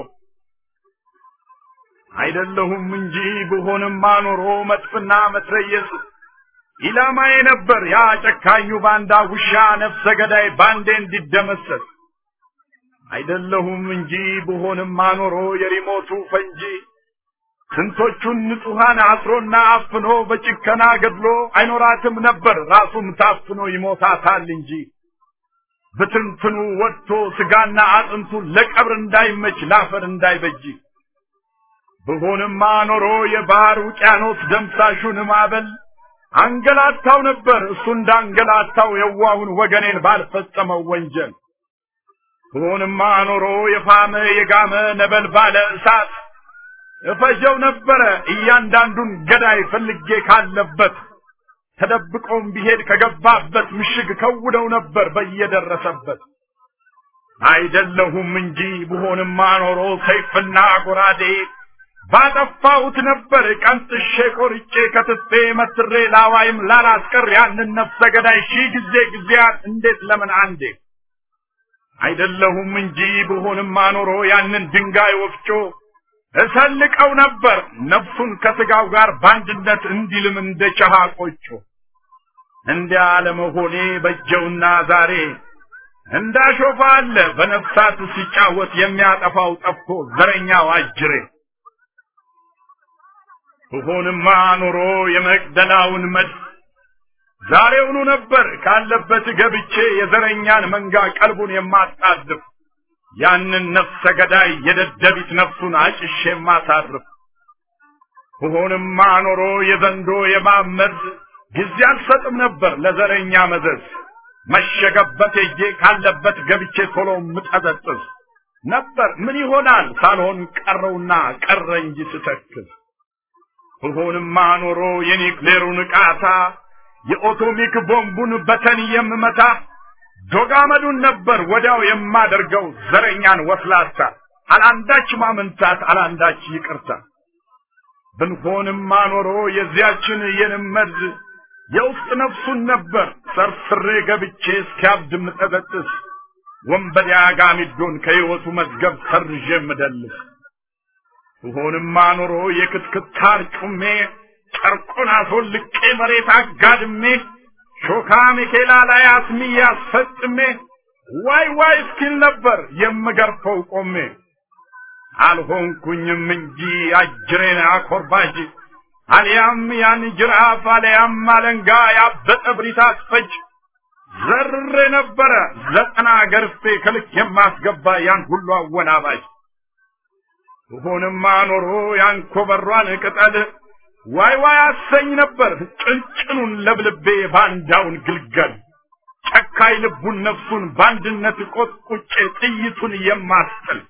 አይደለሁም እንጂ ብሆንማ ኖሮ መጥፍና መትረየስ ኢላማዬ ነበር ያ ጨካኙ ባንዳ ውሻ ነፍሰ ገዳይ ባንዴ እንዲደመሰስ አይደለሁም እንጂ ብሆንማ ኖሮ የሪሞቱ ፈንጂ ስንቶቹን ንጹሐን አስሮና አፍኖ በጭከና ገድሎ አይኖራትም ነበር ራሱም ታፍኖ ይሞታታል እንጂ ብትንትኑ ወጥቶ ስጋና አጥንቱ ለቀብር እንዳይመች ላፈር እንዳይበጅ ብሆንማ ኖሮ የባህር ውቅያኖስ ደምሳሹን ማዕበል አንገላታው ነበር እሱ እንዳንገላታው የዋሁን ወገኔን ባልፈጸመው ወንጀል ብሆንማ ኖሮ የፋመ የጋመ ነበልባለ እሳት እፈጀው ነበረ እያንዳንዱን ገዳይ ፈልጌ ካለበት ተደብቆም ቢሄድ ከገባበት ምሽግ ከውደው ነበር በየደረሰበት አይደለሁም እንጂ ብሆንማ ኖሮ ሰይፍና ጎራዴ ባጠፋሁት ነበር ቀንጥሼ ቆርጬ ከትፌ መትሬ ላዋይም ላላስቀር ያንን ነፍሰ ገዳይ ሺህ ጊዜ ጊዜያት እንዴት ለምን አንዴ አይደለሁም እንጂ ብሆንማ ኖሮ ያንን ድንጋይ ወፍጮ እሰልቀው ነበር ነፍሱን ከስጋው ጋር በአንድነት እንዲልም እንደ ጨሃ ቆጮ እንዲያ አለመሆኔ በጀውና ዛሬ እንዳሾፋ አለ በነፍሳት ሲጫወት የሚያጠፋው ጠፍቶ ዘረኛው አጅሬ ብሆንማ ኖሮ የመቅደላውን መድፍ ዛሬውኑ ነበር ካለበት ገብቼ የዘረኛን መንጋ ቀልቡን የማጣድፍ ያንን ነፍሰ ገዳይ የደደቢት ነፍሱን አጭሼ የማሳርፍ ብሆንማ ኖሮ የዘንዶ የማመድ ጊዜ አልሰጥም ነበር ለዘረኛ መዘዝ መሸገበት ሄጄ ካለበት ገብቼ ቶሎ ምጠዘጥዝ ነበር ምን ይሆናል ሳልሆን ቀረውና ቀረ እንጂ ስተክዝ ብሆንማ ኖሮ የኒክሌሩን ቃታ የኦቶሚክ ቦምቡን በተን የምመታ ዶጋመዱን ነበር ወዲያው የማደርገው ዘረኛን ወስላታ አላንዳች ማመንታት አላንዳች ይቅርታ ብንሆንማ ኖሮ የዚያችን የንመድ የውስጥ ነፍሱን ነበር ሰርስሬ ገብቼ እስኪያብድ ምጠበጥስ ወንበዴ አጋሚዶን ከሕይወቱ መዝገብ ሰርዤ ምደልስ ብሆንማ ኖሮ የክትክታር ጩሜ ጨርቁን አስወልቄ መሬት አጋድሜ ሾካ ሚኬላ ላይ አስሚ ያስፈጥሜ ዋይ ዋይ እስኪል ነበር የምገርፈው ቆሜ አልሆንኩኝም እንጂ አጅሬን አኮርባጅ አልያም ያን ጅራፍ አልያም አለንጋ ያበጠ ብሪት አስፈጅ ዘርሬ ነበረ ዘጠና ገርፌ ከልክ የማስገባ ያን ሁሉ አወናባጅ ብሆንማ ኖሮ ያን ኮበሯን ቅጠል ዋይ ዋይ አሰኝ ነበር ጭንጭኑን ለብልቤ ባንዳውን ግልገል ጨካይ ልቡን ነፍሱን በአንድነት ቆጥቁጬ ጥይቱን የማስጥል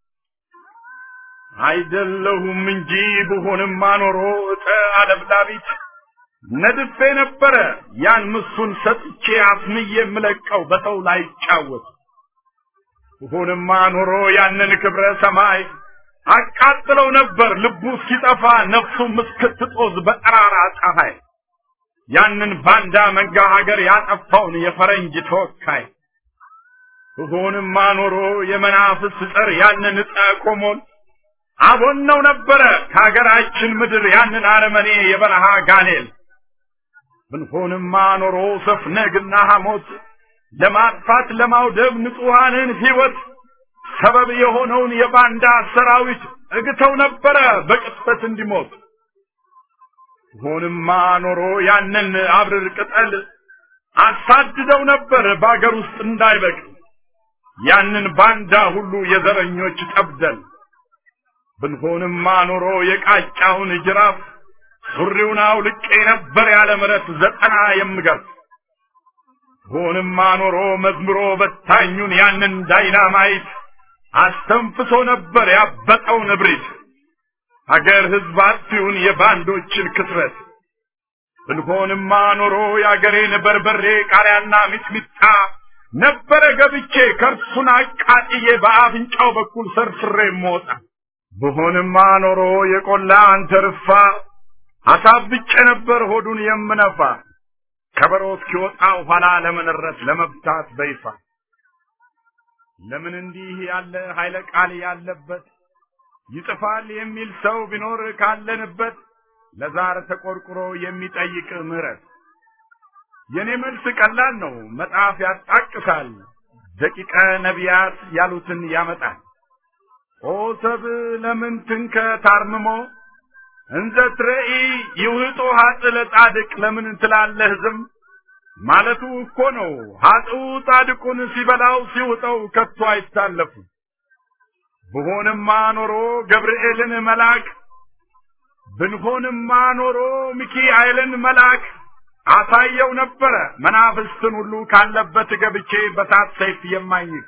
አይደለሁም እንጂ ብሆንማ ኖሮ እጠ አለብላቢት ነድፌ ነበረ ያን ምሱን ሰጥቼ አስምዬ የምለቀው በሰው ላይ ጫወት ብሆንማ ኖሮ ያንን ክብረ ሰማይ አቃጥለው ነበር ልቡ እስኪጠፋ ነፍሱም እስክትጦዝ በጠራራ ፀሐይ ያንን ባንዳ መንጋ ሀገር ያጠፋውን የፈረንጅ ተወካይ ብሆንማ ኖሮ የመናፍስ ጸር ያንን ዕፀ ቆሞን አቦነው ነበረ ከሀገራችን ምድር ያንን አረመኔ የበረሃ ጋኔል ብንሆንማ ኖሮ ሰፍነግና ሐሞት ለማጥፋት ለማውደብ ንጹሐንን ሕይወት ሰበብ የሆነውን የባንዳ ሰራዊት እግተው ነበረ በቅጽበት እንዲሞት ሆንማ ኖሮ ያንን አብርር ቅጠል አሳድደው ነበር በአገር ውስጥ እንዳይበቅል ያንን ባንዳ ሁሉ የዘረኞች ጠብደል ብንሆንማ ኖሮ የቃጫውን ጅራፍ ሱሪውን አውልቄ ነበር ያለ ምረት ዘጠና የምገርፍ ሆንማ ኖሮ መዝምሮ በታኙን ያንን ዳይናማይት አስተንፍሶ ነበር ያበጠውን እብሪት አገር ህዝብ አጥፊውን የባንዶችን ክትረት ብንሆንማ ኖሮ የአገሬን በርበሬ ቃሪያና ሚጥሚጣ ነበረ ገብቼ ከርሱን አቃጥዬ በአፍንጫው በኩል ሰርስሬ ሞጣ ብሆንማ ኖሮ የቆላ አንተርፋ አሳብጬ ነበር ሆዱን የምነፋ ከበሮ እስኪወጣው ኋላ ለመንረት ለመብታት በይፋ ለምን እንዲህ ያለ ኃይለ ቃል ያለበት ይጥፋል የሚል ሰው ቢኖር ካለንበት ለዛር ተቆርቁሮ የሚጠይቅ ምህረት የኔ መልስ ቀላል ነው መጽሐፍ ያጣቅሳል ደቂቀ ነቢያት ያሉትን ያመጣል ኦ ሰብ ለምን ትንከ ታርምሞ እንዘ ትረኢ ይውህጦ ሀጥ ለጻድቅ ለምን ትላለህ ዝም ማለቱ እኮ ነው ሀጥኡ ጻድቁን ሲበላው ሲውጠው ከቶ አይታለፉ ብሆንማ ኖሮ ገብርኤልን መልአክ ብንሆንማ ኖሮ ሚካኤልን መልአክ አሳየው ነበረ መናፍስትን ሁሉ ካለበት ገብቼ በሳት ሰይፍ የማኝክ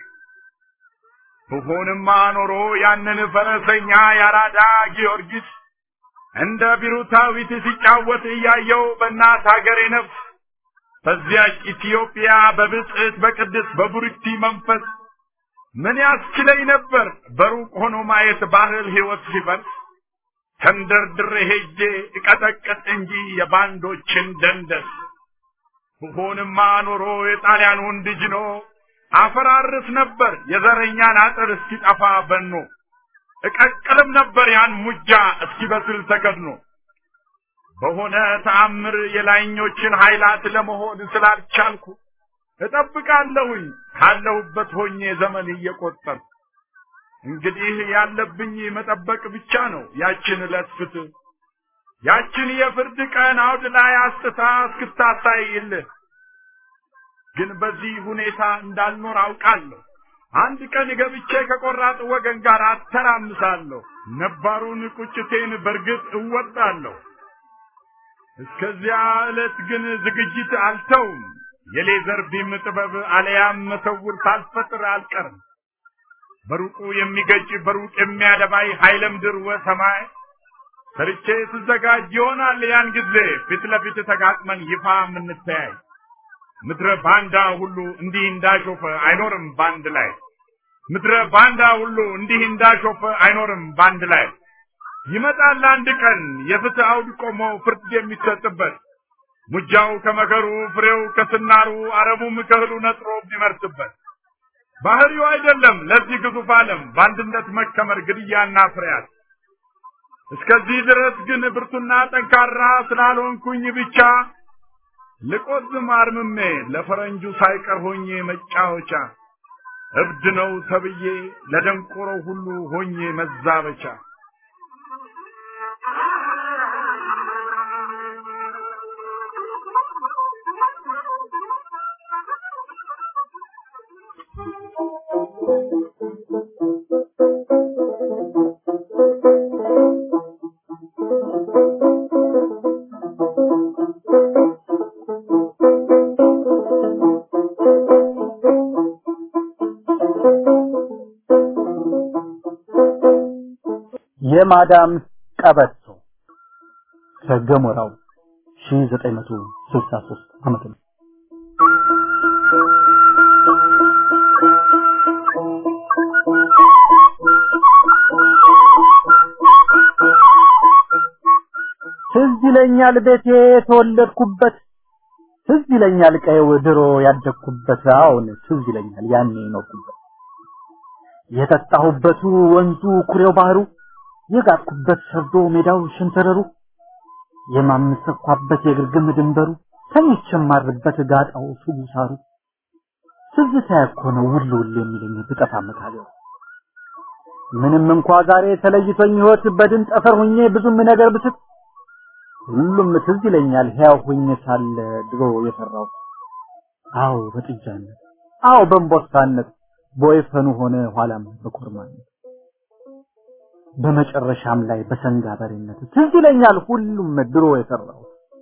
ብሆንማ ኖሮ ያንን ፈረሰኛ ያራዳ ጊዮርጊስ እንደ ቢሩታዊት ሲጫወት እያየው በእናት ሀገሬ ነፍስ በዚያች ኢትዮጵያ በብጽዕት በቅድስ በቡርክቲ መንፈስ ምን ያስችለኝ ነበር በሩቅ ሆኖ ማየት ባህል ሕይወት ሲፈርስ ተንደርድሬ ሄጄ እቀጠቅጥ እንጂ የባንዶችን ደንደስ ብሆንማ ኖሮ የጣሊያን ወንድ ጅኖ አፈራርስ ነበር የዘረኛን አጥር እስኪጠፋ በኖ እቀቅልም ነበር ያን ሙጃ እስኪበስል ተከድኖ በሆነ ተአምር የላይኞችን ኃይላት ለመሆን ስላልቻልኩ እጠብቃለሁኝ ካለሁበት ሆኜ ዘመን እየቆጠር እንግዲህ ያለብኝ መጠበቅ ብቻ ነው ያችን ዕለት ፍትህ ያችን የፍርድ ቀን አውድ ላይ አስጥታ እስክታሳይልህ ግን በዚህ ሁኔታ እንዳልኖር አውቃለሁ አንድ ቀን ገብቼ ከቆራጥ ወገን ጋር አተራምሳለሁ ነባሩን ቁጭቴን በርግጥ እወጣለሁ እስከዚያ ዕለት ግን ዝግጅት አልተውም የሌዘር ቢም ጥበብ አለያም መሰውር ሳልፈጥር አልቀርም በሩቁ የሚገጭ በሩቅ የሚያደባይ ኃይለ ምድር ወሰማይ ሰርቼ ስዘጋጅ ይሆናል ያን ጊዜ ፊት ለፊት ተጋጥመን ይፋ የምንተያይ ምድረ ባንዳ ሁሉ እንዲህ እንዳሾፈ አይኖርም ባንድ ላይ ምድረ ባንዳ ሁሉ እንዲህ እንዳሾፈ አይኖርም ባንድ ላይ ይመጣል አንድ ቀን የፍትህ አውድ ቆሞ ፍርድ የሚሰጥበት ሙጃው ከመከሩ ፍሬው ከስናሩ አረሙም ከእህሉ ነጥሮ የሚመርስበት ባህሪው አይደለም ለዚህ ግዙፍ ዓለም በአንድነት መከመር ግድያና ፍርያት። እስከዚህ ድረስ ግን ብርቱና ጠንካራ ስላልሆንኩኝ ብቻ ልቆዝም አርምሜ ለፈረንጁ ሳይቀር ሆኜ መጫወቻ እብድ ነው ተብዬ ለደንቆረው ሁሉ ሆኜ መዛበቻ የማዳም ቀበቶ ከገሞራው 1963 ዓመተ ምህረት ትዝ ይለኛል ቤቴ የተወለድኩበት ትዝ ይለኛል ቀየው ድሮ ያደግኩበት አሁን ትዝ ይለኛል ያኔ የኖርኩበት የጠጣሁበቱ ወንዙ ኩሬው ባህሩ የጋጥኩበት ሰርዶ ሜዳው ሸንተረሩ የማምሰኳበት የግርግም ድንበሩ ተኝቼ የማርበት ጋጣው ሱቡ ሳሩ ትዝታ እኮ ነው ውል ውል የሚለኝ ብጠፋ መካገሩ ምንም እንኳ ዛሬ ተለይቶኝ ህይወት በድን ጠፈር ሁኜ ብዙም ነገር ብስት ሁሉም ትዝ ይለኛል ሕያው ሁኜ ሳለ ድሮ የፈራው አዎ በጥጃነት አዎ በእንቦሳነት በወይፈኑ ሆነ ኋላም በኮርማነት በመጨረሻም ላይ በሰንጋ በሬነት ትዝ ይለኛል ሁሉም ድሮ የሰራው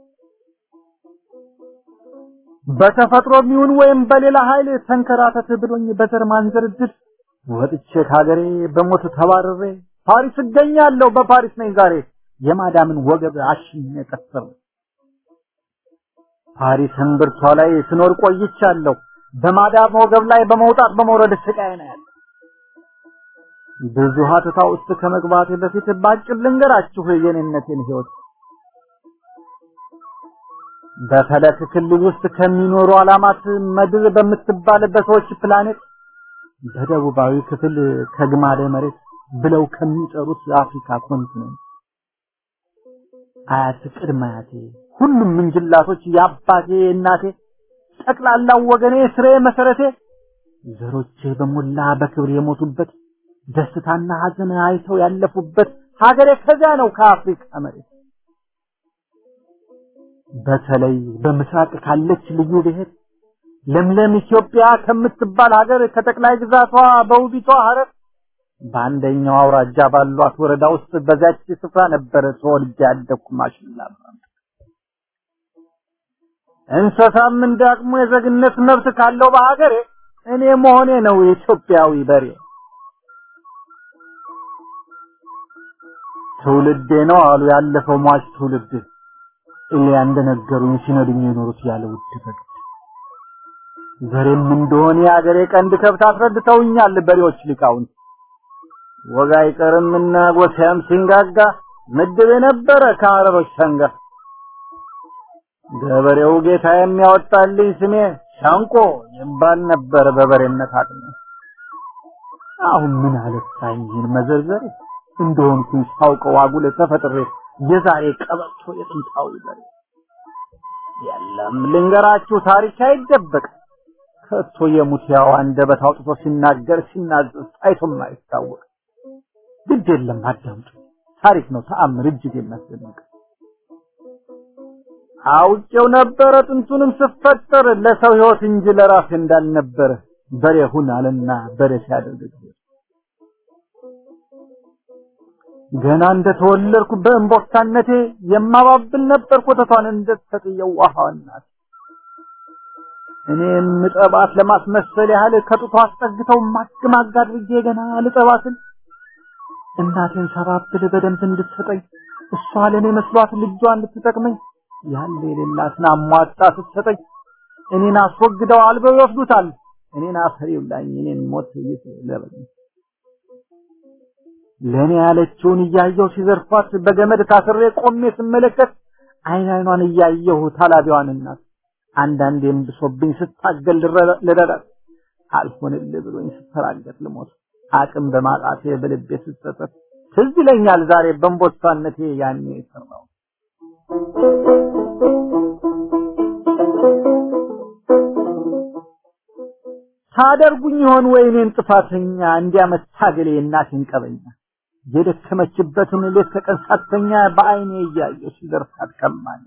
በተፈጥሮ የሚሆን ወይም በሌላ ኃይል ተንከራተት ብሎኝ በዘር ማንዘር ድል ወጥቼ ከሀገሬ በሞት ተባረሬ ፓሪስ እገኛለሁ በፓሪስ ነኝ ዛሬ የማዳምን ወገብ አሽኜ ቀስር ፓሪስ እምብርቷ ላይ ስኖር ቆይቻለሁ በማዳም ወገብ ላይ በመውጣት በመውረድ ስቃይ ነው ያለ ብዙ ሀተታ ውስጥ ከመግባቴ በፊት ባጭር ልንገራችሁ የኔነቴን ህይወት በፈለክ ክልል ውስጥ ከሚኖሩ ዓላማት ምድር በምትባል በሰዎች ፕላኔት በደቡባዊ ክፍል ከግማደ መሬት ብለው ከሚጠሩት አፍሪካ ኮንቲኔንት አያት ቅድመ አያቴ ሁሉም ምንጅላቶች የአባቴ እናቴ ጠቅላላው ወገኔ ስሬ መሰረቴ ዘሮቼ በሞላ በክብር የሞቱበት ደስታና ሀዘን አይተው ያለፉበት ሀገሬ ከዚያ ነው ከአፍሪካ መሬት በተለይ በምስራቅ ካለች ልዩ ብሔር ለምለም ኢትዮጵያ ከምትባል ሀገር ከጠቅላይ ግዛቷ በውቢቷ ሀረር በአንደኛው አውራጃ ባሏት ወረዳ ውስጥ በዛች ስፍራ ነበረ ተወልጄ ያደግኩ ማሽላ እንስሳም እንዳቅሙ የዜግነት መብት ካለው በሀገሬ እኔ መሆኔ ነው የኢትዮጵያዊ በሬ ትውልዴ ነው አሉ ያለፈው ሟች ትውልድ እሊያ እንደነገሩኝ ሲነዱኝ የኖሩት ያለ ውድ በግ ዘሬም እንደሆነ የአገሬ ቀንድ ከብት አስረድተውኛል በሬዎች ሊቃውንት ወግ አይቀርምና ጎሳም ሲንጋጋ ምድብ የነበረ ከአረቦች ሰንጋ ገበሬው ጌታ የሚያወጣልኝ ስሜ ሻንቆ ይባል ነበር በበሬነት አቅሜ አሁን ምን አለፋኝ ይህን መዘርዘር እንደሆንኩኝ ሳውቀው አጉል ተፈጥሬ የዛሬ ቀበቶ የጥንታዊ በሬ የለም ልንገራችሁ ታሪክ አይደበቅ ከቶ የሙት ያው አንደበት አውጥቶ ሲናገር ሲናዘዝ ታይቶም አይታወቅ ግድ የለም አዳምጡ ታሪክ ነው ተአምር እጅግ የሚያስደንቅ አውቄው ነበረ ጥንቱንም ስፈጠር ለሰው ህይወት እንጂ ለራሴ እንዳልነበረ በሬ ሁን አለና በሬ ሲያደርግ ገና እንደተወለድኩ በእንቦሳነቴ የማባብል ነበር ኮተቷን እንደተጠየው ውሃዋናት እኔ ምጠባት ለማስመሰል ያህል ከጡቷ አስጠግተው ማግማግ አድርጌ ገና ልጠባትን እናቴን ሰባብል በደንብ እንድትሰጠኝ እሷ ለእኔ መስሏት ልጇን እንድትጠቅመኝ ያለ የሌላትን አሟጣ ስትሰጠኝ እኔን አስወግደው አልበው ይወስዱታል እኔን አፈር ይብላኝ እኔን ሞት ይስለበኝ ለእኔ ያለችውን እያየሁ ሲዘርፏት በገመድ ታስሬ ቆሜ ስመለከት አይን አይኗን እያየሁ ታላቢዋን እናት አንዳንዴም ብሶብኝ ስታገል ልረዳት አልሆንልህ ብሎኝ ስፈራገጥ ልሞት አቅም በማጣቴ በልቤ ስጸጸት ትዝ ይለኛል ዛሬ በእንቦሳነቴ ያኔ የሰራው ታደርጉኝ ይሆን ወይ እኔን ጥፋተኛ እንዲያመታገሌ እናቴን ቀበኛ የደከመችበትን ሌት ከቀን ሳተኛ በአይኔ እያየሁ ሲዘርፋት ቀማኝ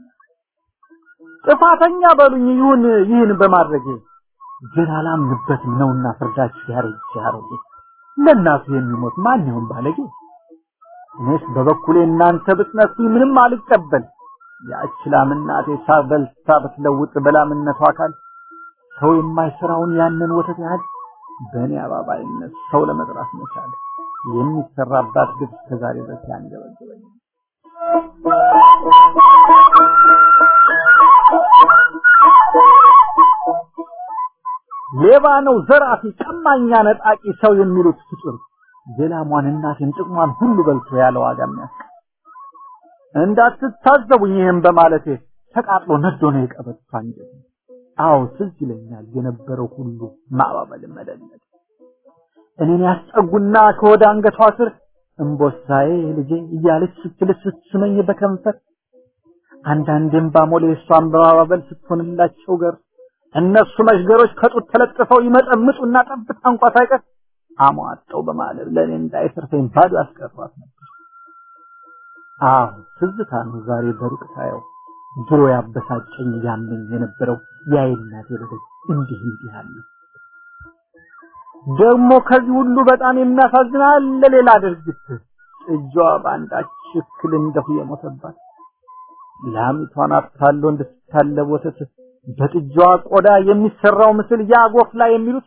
ጥፋተኛ በሉኝ ይሁን ይህን በማድረጌ ግን አላምንበትም ነውና ፍርዳችሁ ያረጅ ያረጌ ለእናቱ የሚሞት ማን ይሆን ባለጌ እኔስ በበኩሌ እናንተ ብትነሱ ምንም አልቀበል ያች ላም እናቴ ሳበልታ ብትለውጥ በላምነቷ አካል ሰው የማይሰራውን ያንን ወተት ያህል በእኔ አባባይነት ሰው ለመጥራት መቻል የሚሰራባት ግብ እስከዛሬ ድረስ ያንገበግበኝ ሌባ ነው ዘራፊ ቀማኛ ነጣቂ ሰው የሚሉት ፍጡር የላሟን እናቴን ጥቅሟን ሁሉ በልቶ ያለ ዋጋ የሚያስቀ እንዳትታዘቡኝ ይህም በማለቴ ተቃጥሎ ነዶ ነው የቀበቷ አንጀት አዎ ትዝ ይለኛል የነበረው ሁሉ ማባበል መደነቅ እኔን ያስጠጉና ከወደ አንገቷ ስር እምቦሳዬ ልጄ እያለች ስትልስ ስትስመኝ በከንፈር አንዳንዴም ባሞሌ እሷን በማባበል ስትሆንላቸው ገር እነሱ መሽገሮች ከጡት ተለጥፈው ይመጠምጡና ጠብታ እንኳ ሳይቀር አሟጠው በማለብ ለእኔ እንዳይሰርፈኝ ባዶ ያስቀሯት ነበር። አዎ ትዝታ ነው ዛሬ በሩቅ ሳየው ድሮ ያበሳጨኝ ያመኝ የነበረው የአይናቴ በደል እንዲህ እንዲህ አለ። ደግሞ ከዚህ ሁሉ በጣም የሚያሳዝን አለ ሌላ ድርጊት ጥጃዋ በአንዳች እክል እንደሁ የሞተባት ላሚቷን አታሎ እንድትታለብ ወተት በጥጃዋ ቆዳ የሚሰራው ምስል ያጎፍ ላይ የሚሉት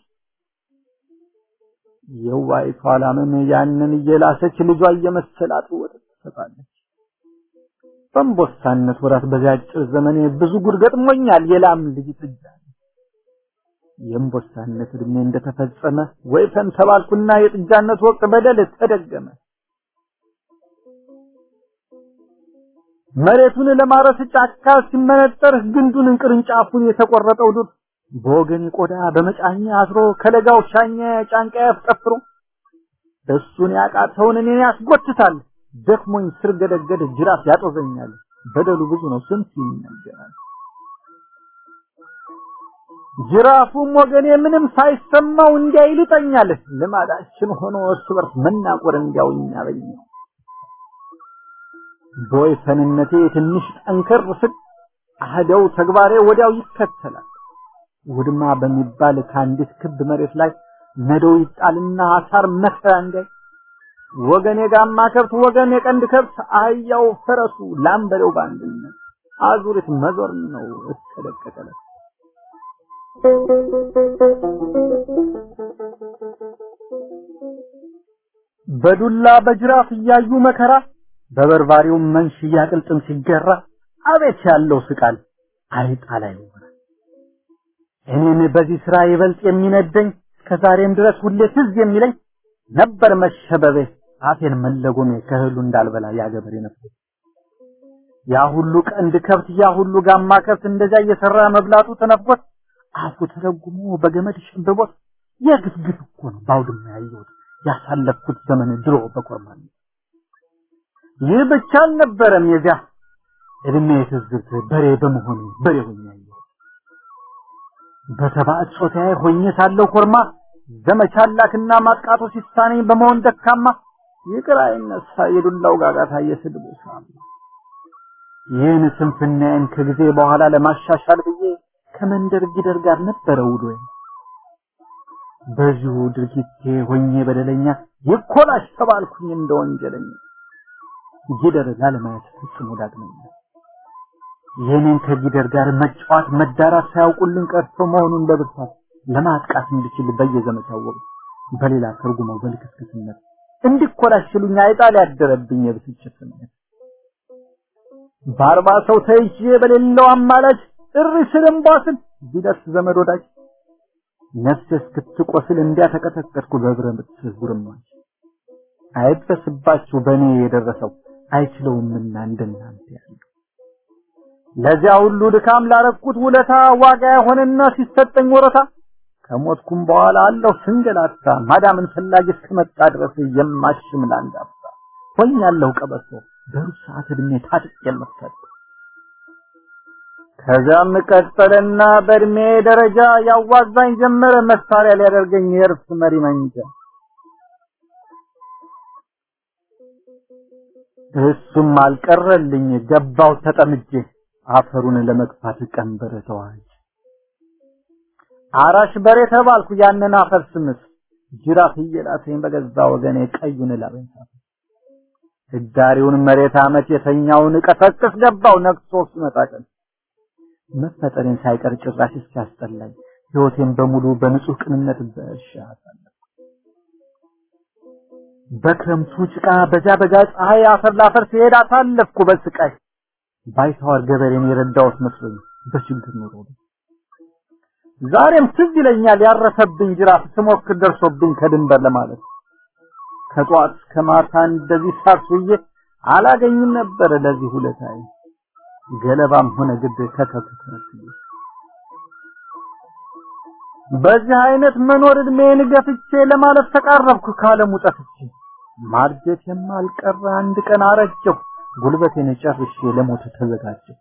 የዋይቷ ላምን ያንን እየላሰች ልጇ እየመሰላት ወተት ትሰጣለች። በእንቦሳነት ወራት በዚያ አጭር ዘመኔ ብዙ ጉድ ገጥሞኛል። የላም ልጅ ጥጃ የእንቦሳነት እድሜ እንደተፈጸመ ወይፈን ተባልኩና የጥጃነት ወቅት በደል ተደገመ። መሬቱን ለማረስ ጫካ ሲመነጠር ግንዱን ቅርንጫፉን የተቆረጠው ዱር በወገን ቆዳ በመጫኛ አስሮ ከለጋው ሻኛ ጫንቃ ያፍጠፍሮ እሱን ያቃተውን እኔን ያስጎትታል። ደክሞኝ ስር ገደገድ ጅራፍ ያጦዘኛል። በደሉ ብዙ ነው ስንት ይነገራል። ጅራፉም ወገኔ ምንም ሳይሰማው እንዲያ ይልጠኛል። ልማዳችን ሆኖ እርስ በርስ መናቆር እንዲያውኝ ያበኛል። በወይፈንነቴ ትንሽ ጠንከር ስል አህደው ተግባሬ ወዲያው ይከተላል። ውድማ በሚባል ከአንዲት ክብ መሬት ላይ ነዶው ይጣልና አሳር መከራ እንዳይ ወገን የጋማ ከብት ወገን የቀንድ ከብት አህያው ፈረሱ ላምበሬው በአንድነት አዙሪት መዞር ነው እስከ ደቀቀለ በዱላ በጅራፍ እያዩ መከራ በበርባሪው መንሽ እያቅልጥም ሲገራ አቤት ያለው ስቃል አይጣ ላይ ይሆናል። እኔን በዚህ ስራ ይበልጥ የሚነደኝ ከዛሬም ድረስ ሁሌ ትዝ የሚለኝ ነበር መሸበቤ አፌን መለጎሜ ከእህሉ እንዳልበላ ያገበሬ ነበር። ያ ሁሉ ቀንድ ከብት ያ ሁሉ ጋማ ከብት እንደዚያ እየሰራ መብላቱ ተነፍቆት አፉ ተለጉሞ በገመድ ሸብቦት የግፍግፍ እኮ ነው ባውድማ ያየሁት ያሳለፍኩት ዘመን ድሮ በኮርማን ይህ ብቻ አልነበረም የዚያ እድሜ ትዝብት በሬ በመሆኑ በሬ ሆኜ ያየሁት በተባዕት ጾታዬ ሆኜ ሳለሁ ኮርማ ዘመቻ ላክና ማጥቃቱ ሲሳነኝ በመሆን ደካማ ይቅር አይነሳ የዱላው ጋጋታ የስድቡ ሳም ይህን ስንፍናዬን ከጊዜ በኋላ ለማሻሻል ብዬ ከመንደር ጊደር ጋር ነበረ ውሎዬ። በዚሁ ድርጊቴ ሆኜ በደለኛ ይኮላሽ ተባልኩኝ እንደ ወንጀለኛ ጊደር ላለማየት ፍጽሞ ዳግመኛ ይህንን ከጊደር ጋር መጫወት መዳራት ሳያውቁልን ቀርቶ መሆኑን በብርታት ለማጥቃት እንድችል በየዘመቻው ወቅት በሌላ ተርጉመው በልክስክስነት እንዲኮላሽሉኝ አይጣል ያደረብኝ የብስጭት ስሜት በአርባ ሰው ተይዤ በሌለው አማላጅ እሪ ስልም ባስል ቢደርስ ዘመድ ወዳጅ ነፍሴ እስክትቆስል እንዲያ ተቀጠቀጥኩ በብረት ጉርማች አይድረስባችሁ በእኔ የደረሰው አይችለውምና እንደናንተ ያለው ለዚያ ሁሉ ድካም ላረኩት ውለታ ዋጋ የሆነና ሲሰጠኝ ወረታ ከሞትኩም በኋላ አለሁ ስንገላታ ማዳምን ፈላጊ እስከመጣ ድረስ የማሽም ላንዳፍታ ሆኛለሁ ቀበቶ በሩብ ሰዓት እድሜ ታጥቅ የምፈት ከዛም ቀጠለና በእድሜ ደረጃ ያዋዛኝ ጀመረ መሳሪያ ሊያደርገኝ የእርስ መሪ መንጃ እሱም አልቀረልኝ ገባው ተጠምጄ አፈሩን ለመግፋት ቀንበር ተዋጅ አራሽ በሬ ተባልኩ ያንን አፈር ስምስ ጅራፍ እየላሰኝ በገዛ ወገኔ ቀዩን ላበኝ ህዳሪውን መሬት አመት የተኛውን ቀሰቅስ ገባው ነቅሶ ሲመጣ ቀን መፈጠሬን ሳይቀር ጭራሽ እስኪያስጠላኝ ህይወቴን በሙሉ በንጹህ ቅንነት በእርሻ አሳለፍኩ። በክረምቱ ጭቃ በዚያ በጋ ፀሐይ አፈር ላፈር ሲሄድ አሳለፍኩ በስቃይ ባይተዋር ገበሬን የረዳሁት መስሎኝ በችግር ኑሮ ዛሬም ትዝ ይለኛል ያረሰብኝ ጅራፍ ስሞክር ደርሶብኝ ከድንበር ለማለት ከጧት እስከ ማታ እንደዚህ ሳርሱዬ አላገኝም ነበር ለዚህ ሁለታይ ገለባም ሆነ ግድ ከተተከለ በዚህ አይነት መኖር እድሜን ገፍቼ ለማለት ተቃረብኩ ካለሙ ጠፍቼ ማርጀት የማልቀረ አንድ ቀን አረጀሁ ጉልበቴን ጨርሼ ለሞት ተዘጋጀሁ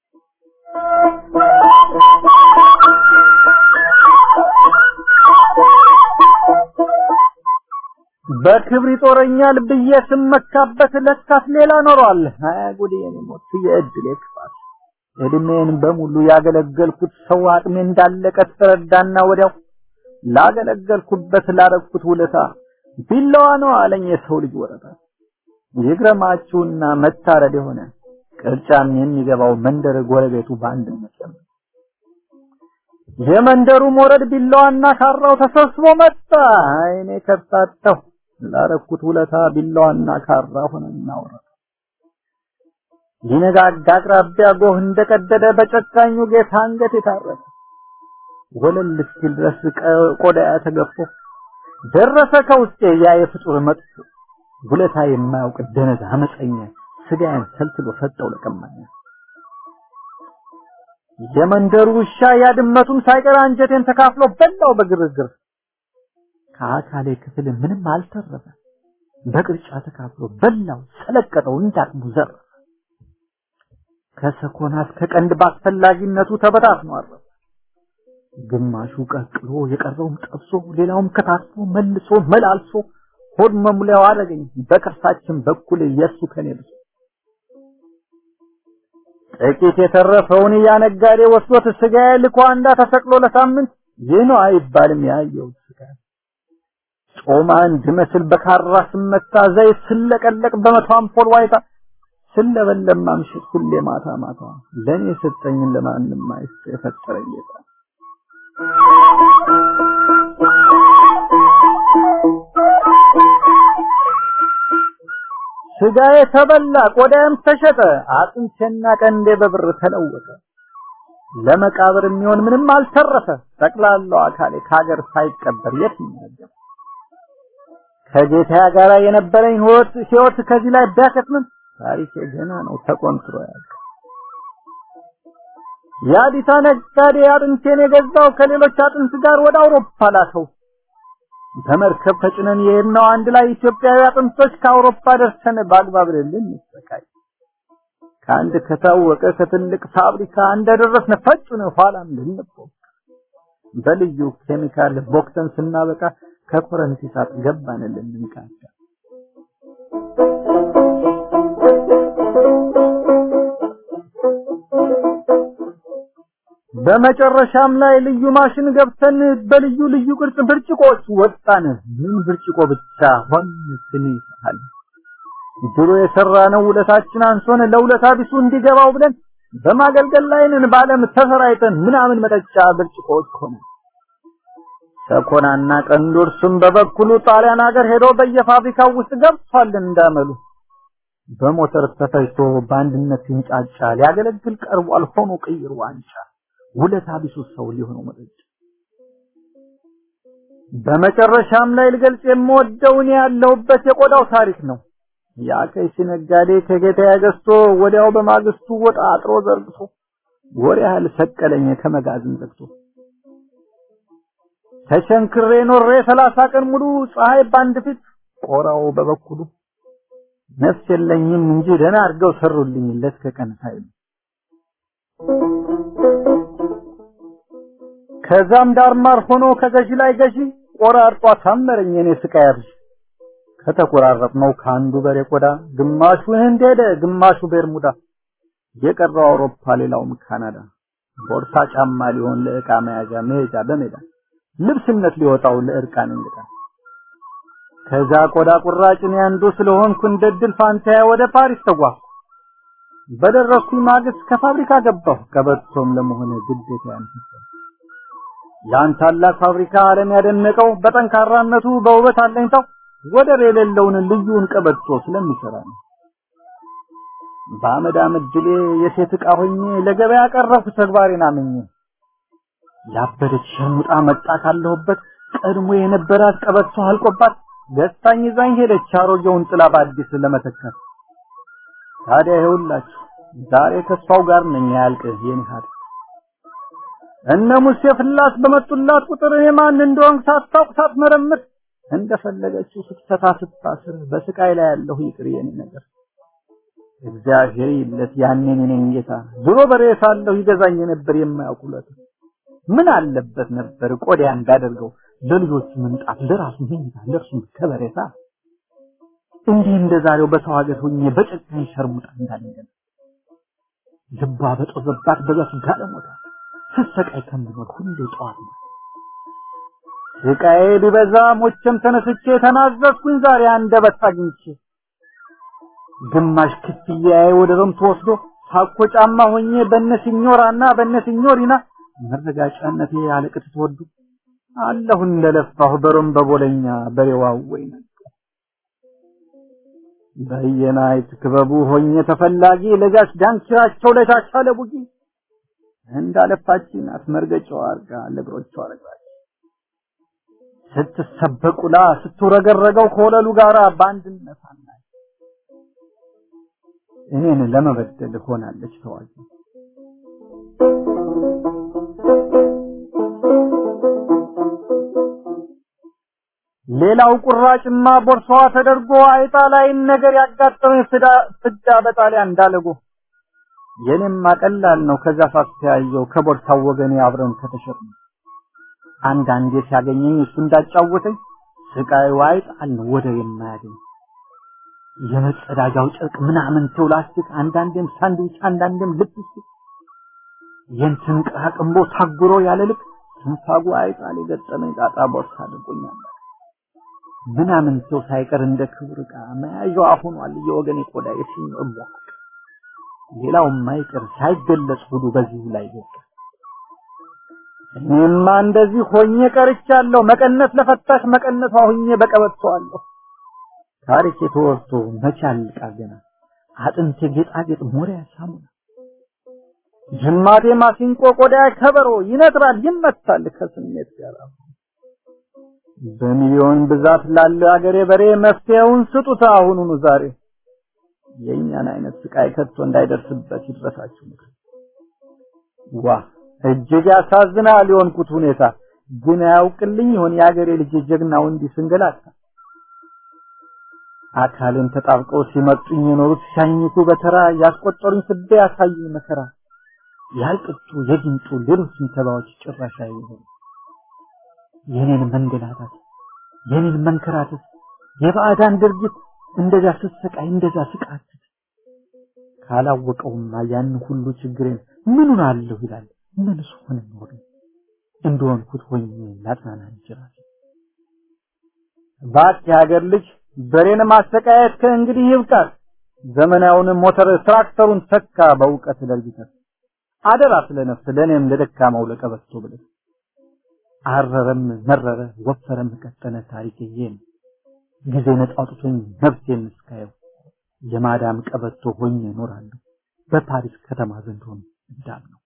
በክብር ይጦረኛል ብዬ ስመካበት ለካስ ሌላ ኖሯል። አያ ጉዴ የኔ ሞት የእድሌ ክፋት እድሜን በሙሉ ያገለገልኩት ሰው አቅሜ እንዳለቀ ተረዳና ወዲያው ላገለገልኩበት ላረግኩት ውለታ ቢላዋ ነው አለኝ የሰው ልጅ ወረታ። ይግረማችሁና መታረድ የሆነ ቅርጫም የሚገባው መንደር ጎረቤቱ በአንድነት ለምን የመንደሩ ሞረድ ቢላዋና ካራው ተሰብስቦ መጣ። አይኔ ከርታተው ላረኩት ውለታ ቢላዋና ካራ ሆነና ወረደ። ሊነጋጋ አቅራቢያ ጎህ እንደቀደደ በጨካኙ ጌታ አንገት የታረደ ወለል እስኪል ድረስ ቆዳ ተገፎ ደረሰ ከውስጤ ያ የፍጡር መጥፎ ውለታ የማያውቅ ደነዝ አመፀኛ ስጋዬን ሰልትሎ ሰጠው ለቀማኛ የመንደሩ ውሻ ያድመቱን ሳይቀር አንጀቴን ተካፍሎ በላው በግርግር ከአካሌ ክፍል ምንም አልተረፈ በቅርጫ ተካፍሎ በላው ሰለቀጠው እንዳቅሙ ዘረፈ ከሰኮና እስከ ቀንድ ባስፈላጊነቱ ተበታትኖ አረፈ ግማሹ ቀቅሎ የቀረውም ጠብሶ ሌላውም ከታትፎ መልሶ መላልሶ ሆድ መሙሊያው አደረገኝ በከርሳችን በኩል የሱ ከኔ ብሶ ጥቂት የተረፈውን ያነጋዴ ወስዶት ስጋዬ ልኮ አንዳ ተሰቅሎ ለሳምንት ይህ ነው አይባልም ያየው ስጋ ጮማ እንድመስል በካራ ስመታ ዘይት ስለቀለቅ በመቶ አምፖል ዋይታ ስለበለም ማምሸት ሁሌ ማታ ማታ ለኔ ሰጠኝን ለማንም አይስጥ የፈጠረኝ ጌታ ስጋዬ ተበላ ቆዳዬም ተሸጠ አጥንቴና ቀንዴ በብር ተለወጠ ለመቃብር የሚሆን ምንም አልተረፈ ጠቅላላው አካሌ ከሀገር ሳይቀበር የት ይናገር ከጌታ ጋር የነበረኝ ህይወት ህይወት ከዚህ ላይ ቢያከትምም ታሪኬ ገና ነው ተቆንጥሮ ያለ የአዲታ ነጋዴ አጥንቴን የገዛው ከሌሎች አጥንት ጋር ወደ አውሮፓ ላከው በመርከብ ተጭነን የሄድነው አንድ ላይ ኢትዮጵያዊ አጥንቶች ከአውሮፓ ደርሰን በአግባብ ልልን እንሰቃይ ከአንድ ከታወቀ ከትልቅ ፋብሪካ እንደደረስን ፈጩን ኋላም ልንቦክ በልዩ ኬሚካል ቦክተን ስናበቃ ከኮረንቲ እሳት ገባን ልንቃዳ በመጨረሻም ላይ ልዩ ማሽን ገብተን በልዩ ልዩ ቅርጽ ብርጭቆዎች ወጣን። ምን ብርጭቆ ብቻ ሆን ስንይሳል ድሮ የሰራነው ውለታችን አንሶን ለውለታ ቢሱ እንዲገባው ብለን በማገልገል ላይ ነን። በዓለም ተሰራይተን ምናምን መጠጫ ብርጭቆዎች ሆነ። ሰኮናና ቀንዶርሱም በበኩሉ ጣሊያን ሀገር ሄዶ በየፋብሪካው ውስጥ ገብቷል እንዳመሉ በሞተር ተፈጅቶ በአንድነት ሲንጫጫ ሊያገለግል ቀርቧል ሆኖ ቅይር ዋንጫ ውለታ ቢሱ ሰው ሊሆነው መጠጫ በመጨረሻም ላይ ልገልጽ የምወደው እኔ ያለሁበት የቆዳው ታሪክ ነው። ያ ከይሲ ነጋዴ ከጌታ ገዝቶ ወዲያው በማግስቱ ወጣ አጥሮ ዘርግቶ ወር ያህል ሰቀለኝ ከመጋዘን ዘግቶ ተቸንክሬ ኖሬ ሰላሳ ቀን ሙሉ ፀሐይ ባንድ ፊት ቆራው በበኩሉ ነፍስ የለኝም እንጂ ደህና አድርገው ሰሩልኝ ለት ከቀን ሳይሉ ከዛም ዳርማር ሆኖ ከገዢ ላይ ገዢ ቆራርጧ ታመረኝ እኔ ስቃይ አብዥ ከተቆራረጥነው ከአንዱ በሬ ቆዳ ግማሹ ህንድ ሄደ ግማሹ ቤርሙዳ የቀረው አውሮፓ ሌላውም ካናዳ ቦርሳ ጫማ ሊሆን ለዕቃ መያዣ መሄጃ በሜዳ ልብስነት ሊወጣው ለእርቃን እንግዳ ከዛ ቆዳ ቁራጭ እኔ አንዱ ስለሆንኩ እንደ ድል ፋንታዬ ወደ ፓሪስ ተጓዝኩ። በደረስኩኝ ማግስት ከፋብሪካ ገባሁ ቀበቶም ለመሆነ ግዴታ ያንተሰው ያን ታላቅ ፋብሪካ ዓለም ያደነቀው በጠንካራነቱ በውበት አለኝታው ወደር የሌለውን ልዩን ቀበቶ ስለሚሰራ ነው። በአመድ አመድ ድሌ የሴት ዕቃ ሆኜ ለገበያ ቀረብኩ ተግባሬን አምኜ ያበደች ሸሙጣ መጣ ካለሁበት ቀድሞ የነበራት ቀበቶ አልቆባት ገዝታኝ ይዛኝ ሄደች አሮጌውን ጥላ በአዲስ ለመተካት። ታዲያ ይኸውላችሁ ዛሬ ከሷው ጋር ነኝ ያልቅ የኔ ሀድ እነ ሙሴ ፍላስ በመጡላት ቁጥር የማን እንደሆንክ ሳታውቅ ሳትመረምር እንደፈለገችው ስትፈታ ስታስር በስቃይ ላይ ያለሁ ይቅር የኔ ነገር እግዚአብሔር ይለት ያኔን እኔን ጌታ ድሮ በሬ ሳለሁ ይገዛኝ ነበር የማያውቁለት ምን አለበት ነበር ቆዳ እንዳደርገው ለልጆቹ ምንጣፍ ለራሱ መኝታ ለእርሱ ከበሬታ እንዲህ እንደዛሬው በሰው ሀገር ሆኜ በጨካኝ ሸርሙጣ እንዳልነገር ልባ በጦዘባት በዛች ጋለሞታ ስሰቃይ ከምኖር ሁሌ ጠዋት ነው ስቃዬ ቢበዛ ሞቼም ተነስቼ ተናዘዝኩኝ ዛሬ አንደበት አግኝቼ ግማሽ ክፍያዬ ወደ ሮም ተወስዶ ታኮ ጫማ ሆኜ በነ ሲኞራና በነ ሲኞሪና መረጋጫነቴ አለቅት ተወዱ አለሁ እንደለፋሁ በሮም በቦለኛ በሬዋው ወይና በየናይት ክበቡ ሆኜ ተፈላጊ ለጋሽ ዳንኪራቸው ለሻሻ ለቡጊ እንዳለፋችን አትመርገጫው አርጋ ለእግሮቿ ረግባች ስትሰበቁላ ስትረገረገው ከወለሉ ጋራ በአንድነት አናይ እኔን ለመበደል ሆናለች ተዋጊ ሌላው ቁራጭማ ቦርሳዋ ተደርጎ አይጣ ላይን ነገር ያጋጠመኝ ፍዳ በጣሊያን እንዳለጎ የኔማ ቀላል ነው ከዛ ሳስተያየው ከቦርሳው ወገኔ አብረን ከተሸጡ አንዳንዴ ሲያገኘኝ እሱ እንዳጫወተኝ ስቃዩ አይጣል ነው ወደ የማያገኝ የመጸዳጃው ጨርቅ ምናምን ተው ላስቲክ አንዳንዴም ሳንድዊች አንዳንዴም ልፕስቲክ የንትን ቅራቅንቦ ታጉሮ ያለ ልክ ትንፋጉ አይጣል የገጠመኝ ጣጣ ቦርሳ አድርጎኛል ምናምን ሰው ሳይቀር እንደ ክብር ዕቃ መያዣው አሁኗል የወገኔ ቆዳ የሲኞ እቧቅ ሌላው ማይቀር ሳይገለጽ ሁሉ በዚሁ ላይ ይወጣ እኔማ እንደዚህ ሆኜ ቀርቻለሁ መቀነት ለፈታሽ መቀነቷ ሆኜ በቀበቷለሁ ታሪክ የተወርቶ መቻል ቃገና አጥንቴ ጌጣጌጥ ሞሪያ ሳሙና ጅማቴ ማሲንቆ ቆዳ ከበሮ ይነጥራል ይመታል ከስሜት ጋር በሚሊዮን ብዛት ላለ አገሬ በሬ መፍትሄውን ስጡት አሁኑኑ ዛሬ የእኛን አይነት ስቃይ ከቶ እንዳይደርስበት ይድረሳችሁ ምክር ዋ እጅግ ያሳዝናል የሆንኩት ሁኔታ ግን አያውቅልኝ ይሆን የአገሬ ልጅ ጀግናው እንዲህ ስንገላታ አካልን ተጣብቀው ሲመጡኝ የኖሩት ሻኝቱ በተራ ያስቆጠሩኝ ስደ ያሳዩኝ መከራ ያልቅጡ የጊንጡ ሌሎችም ተባዎች ጭራሽ አይሆኑ የኔን መንገላታት የኔን መንከራተት የባዕዳን ድርጊት እንደዛ ስትሰቃይ እንደዛ ስቃት ካላወቀውማ ያን ሁሉ ችግሬን ምኑን አለሁ ይላል ምንስ ሆነ ኖር እንደሆንኩት ሆኜ ላጽናና ይችላል እባክህ የሀገር ልጅ በሬን ማሰቃየት ከእንግዲህ ይብቃል ዘመናዊውን ሞተር ትራክተሩን ተካ በእውቀት ለርጅተህ አደራ ስለነፍስ ለእኔም ለደካማው ለቀበቶ ብለህ አረረም መረረ ወፈረም ቀጠነ ታሪክ ይሄ ነው ጊዜ ነፃ አውጥቶኝ ነፍሴን እስካየው የማዳም ቀበቶ ሆኜ እኖራለሁ በፓሪስ ከተማ ዘንድ ሆኖ እንዳል ነው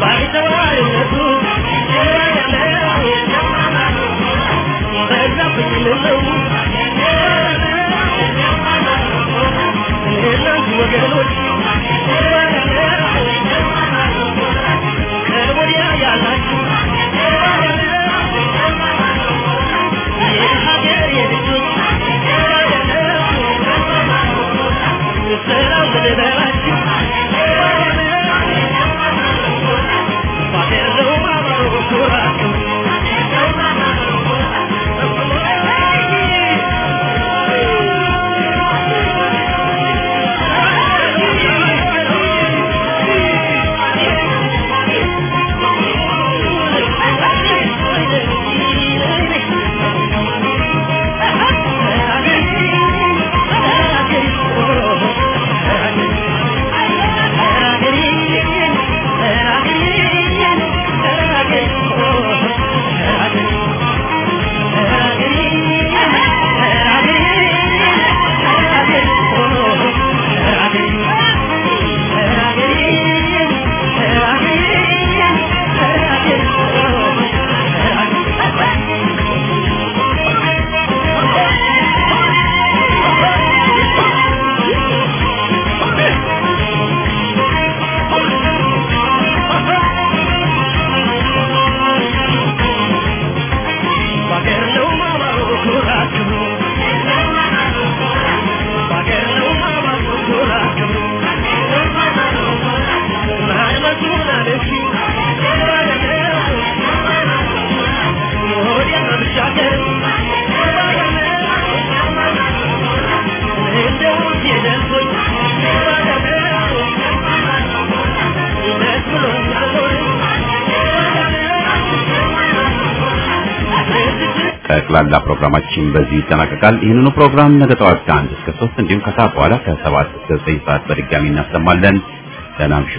ጠቅላላ ፕሮግራማችን በዚህ ይጠናቀቃል። ይህንኑ ፕሮግራም ነገ ጠዋት ከአንድ እስከ ሶስት እንዲሁም ከሰዓት በኋላ ከሰባት እስከ ዘጠኝ ሰዓት በድጋሚ እናሰማለን። ደህና እምሹ።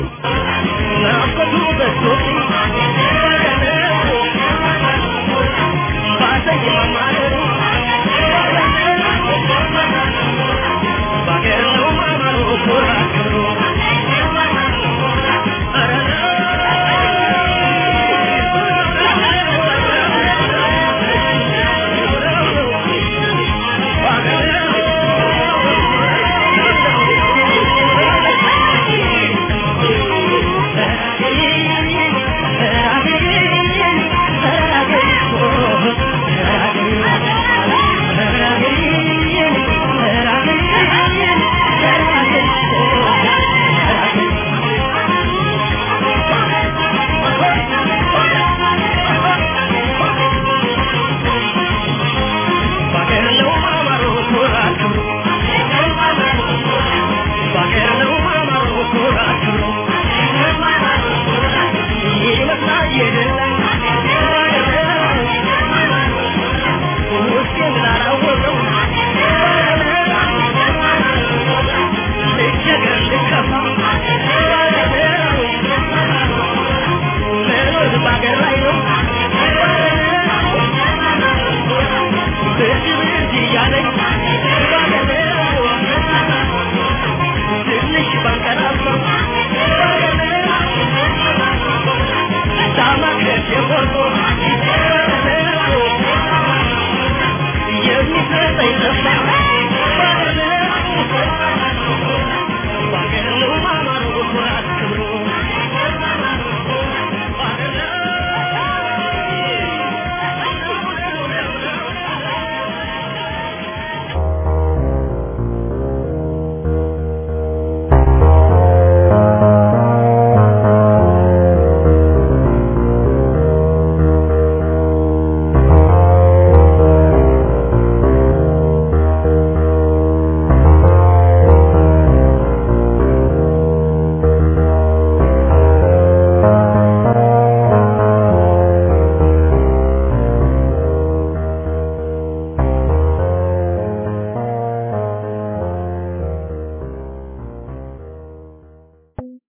Thank you.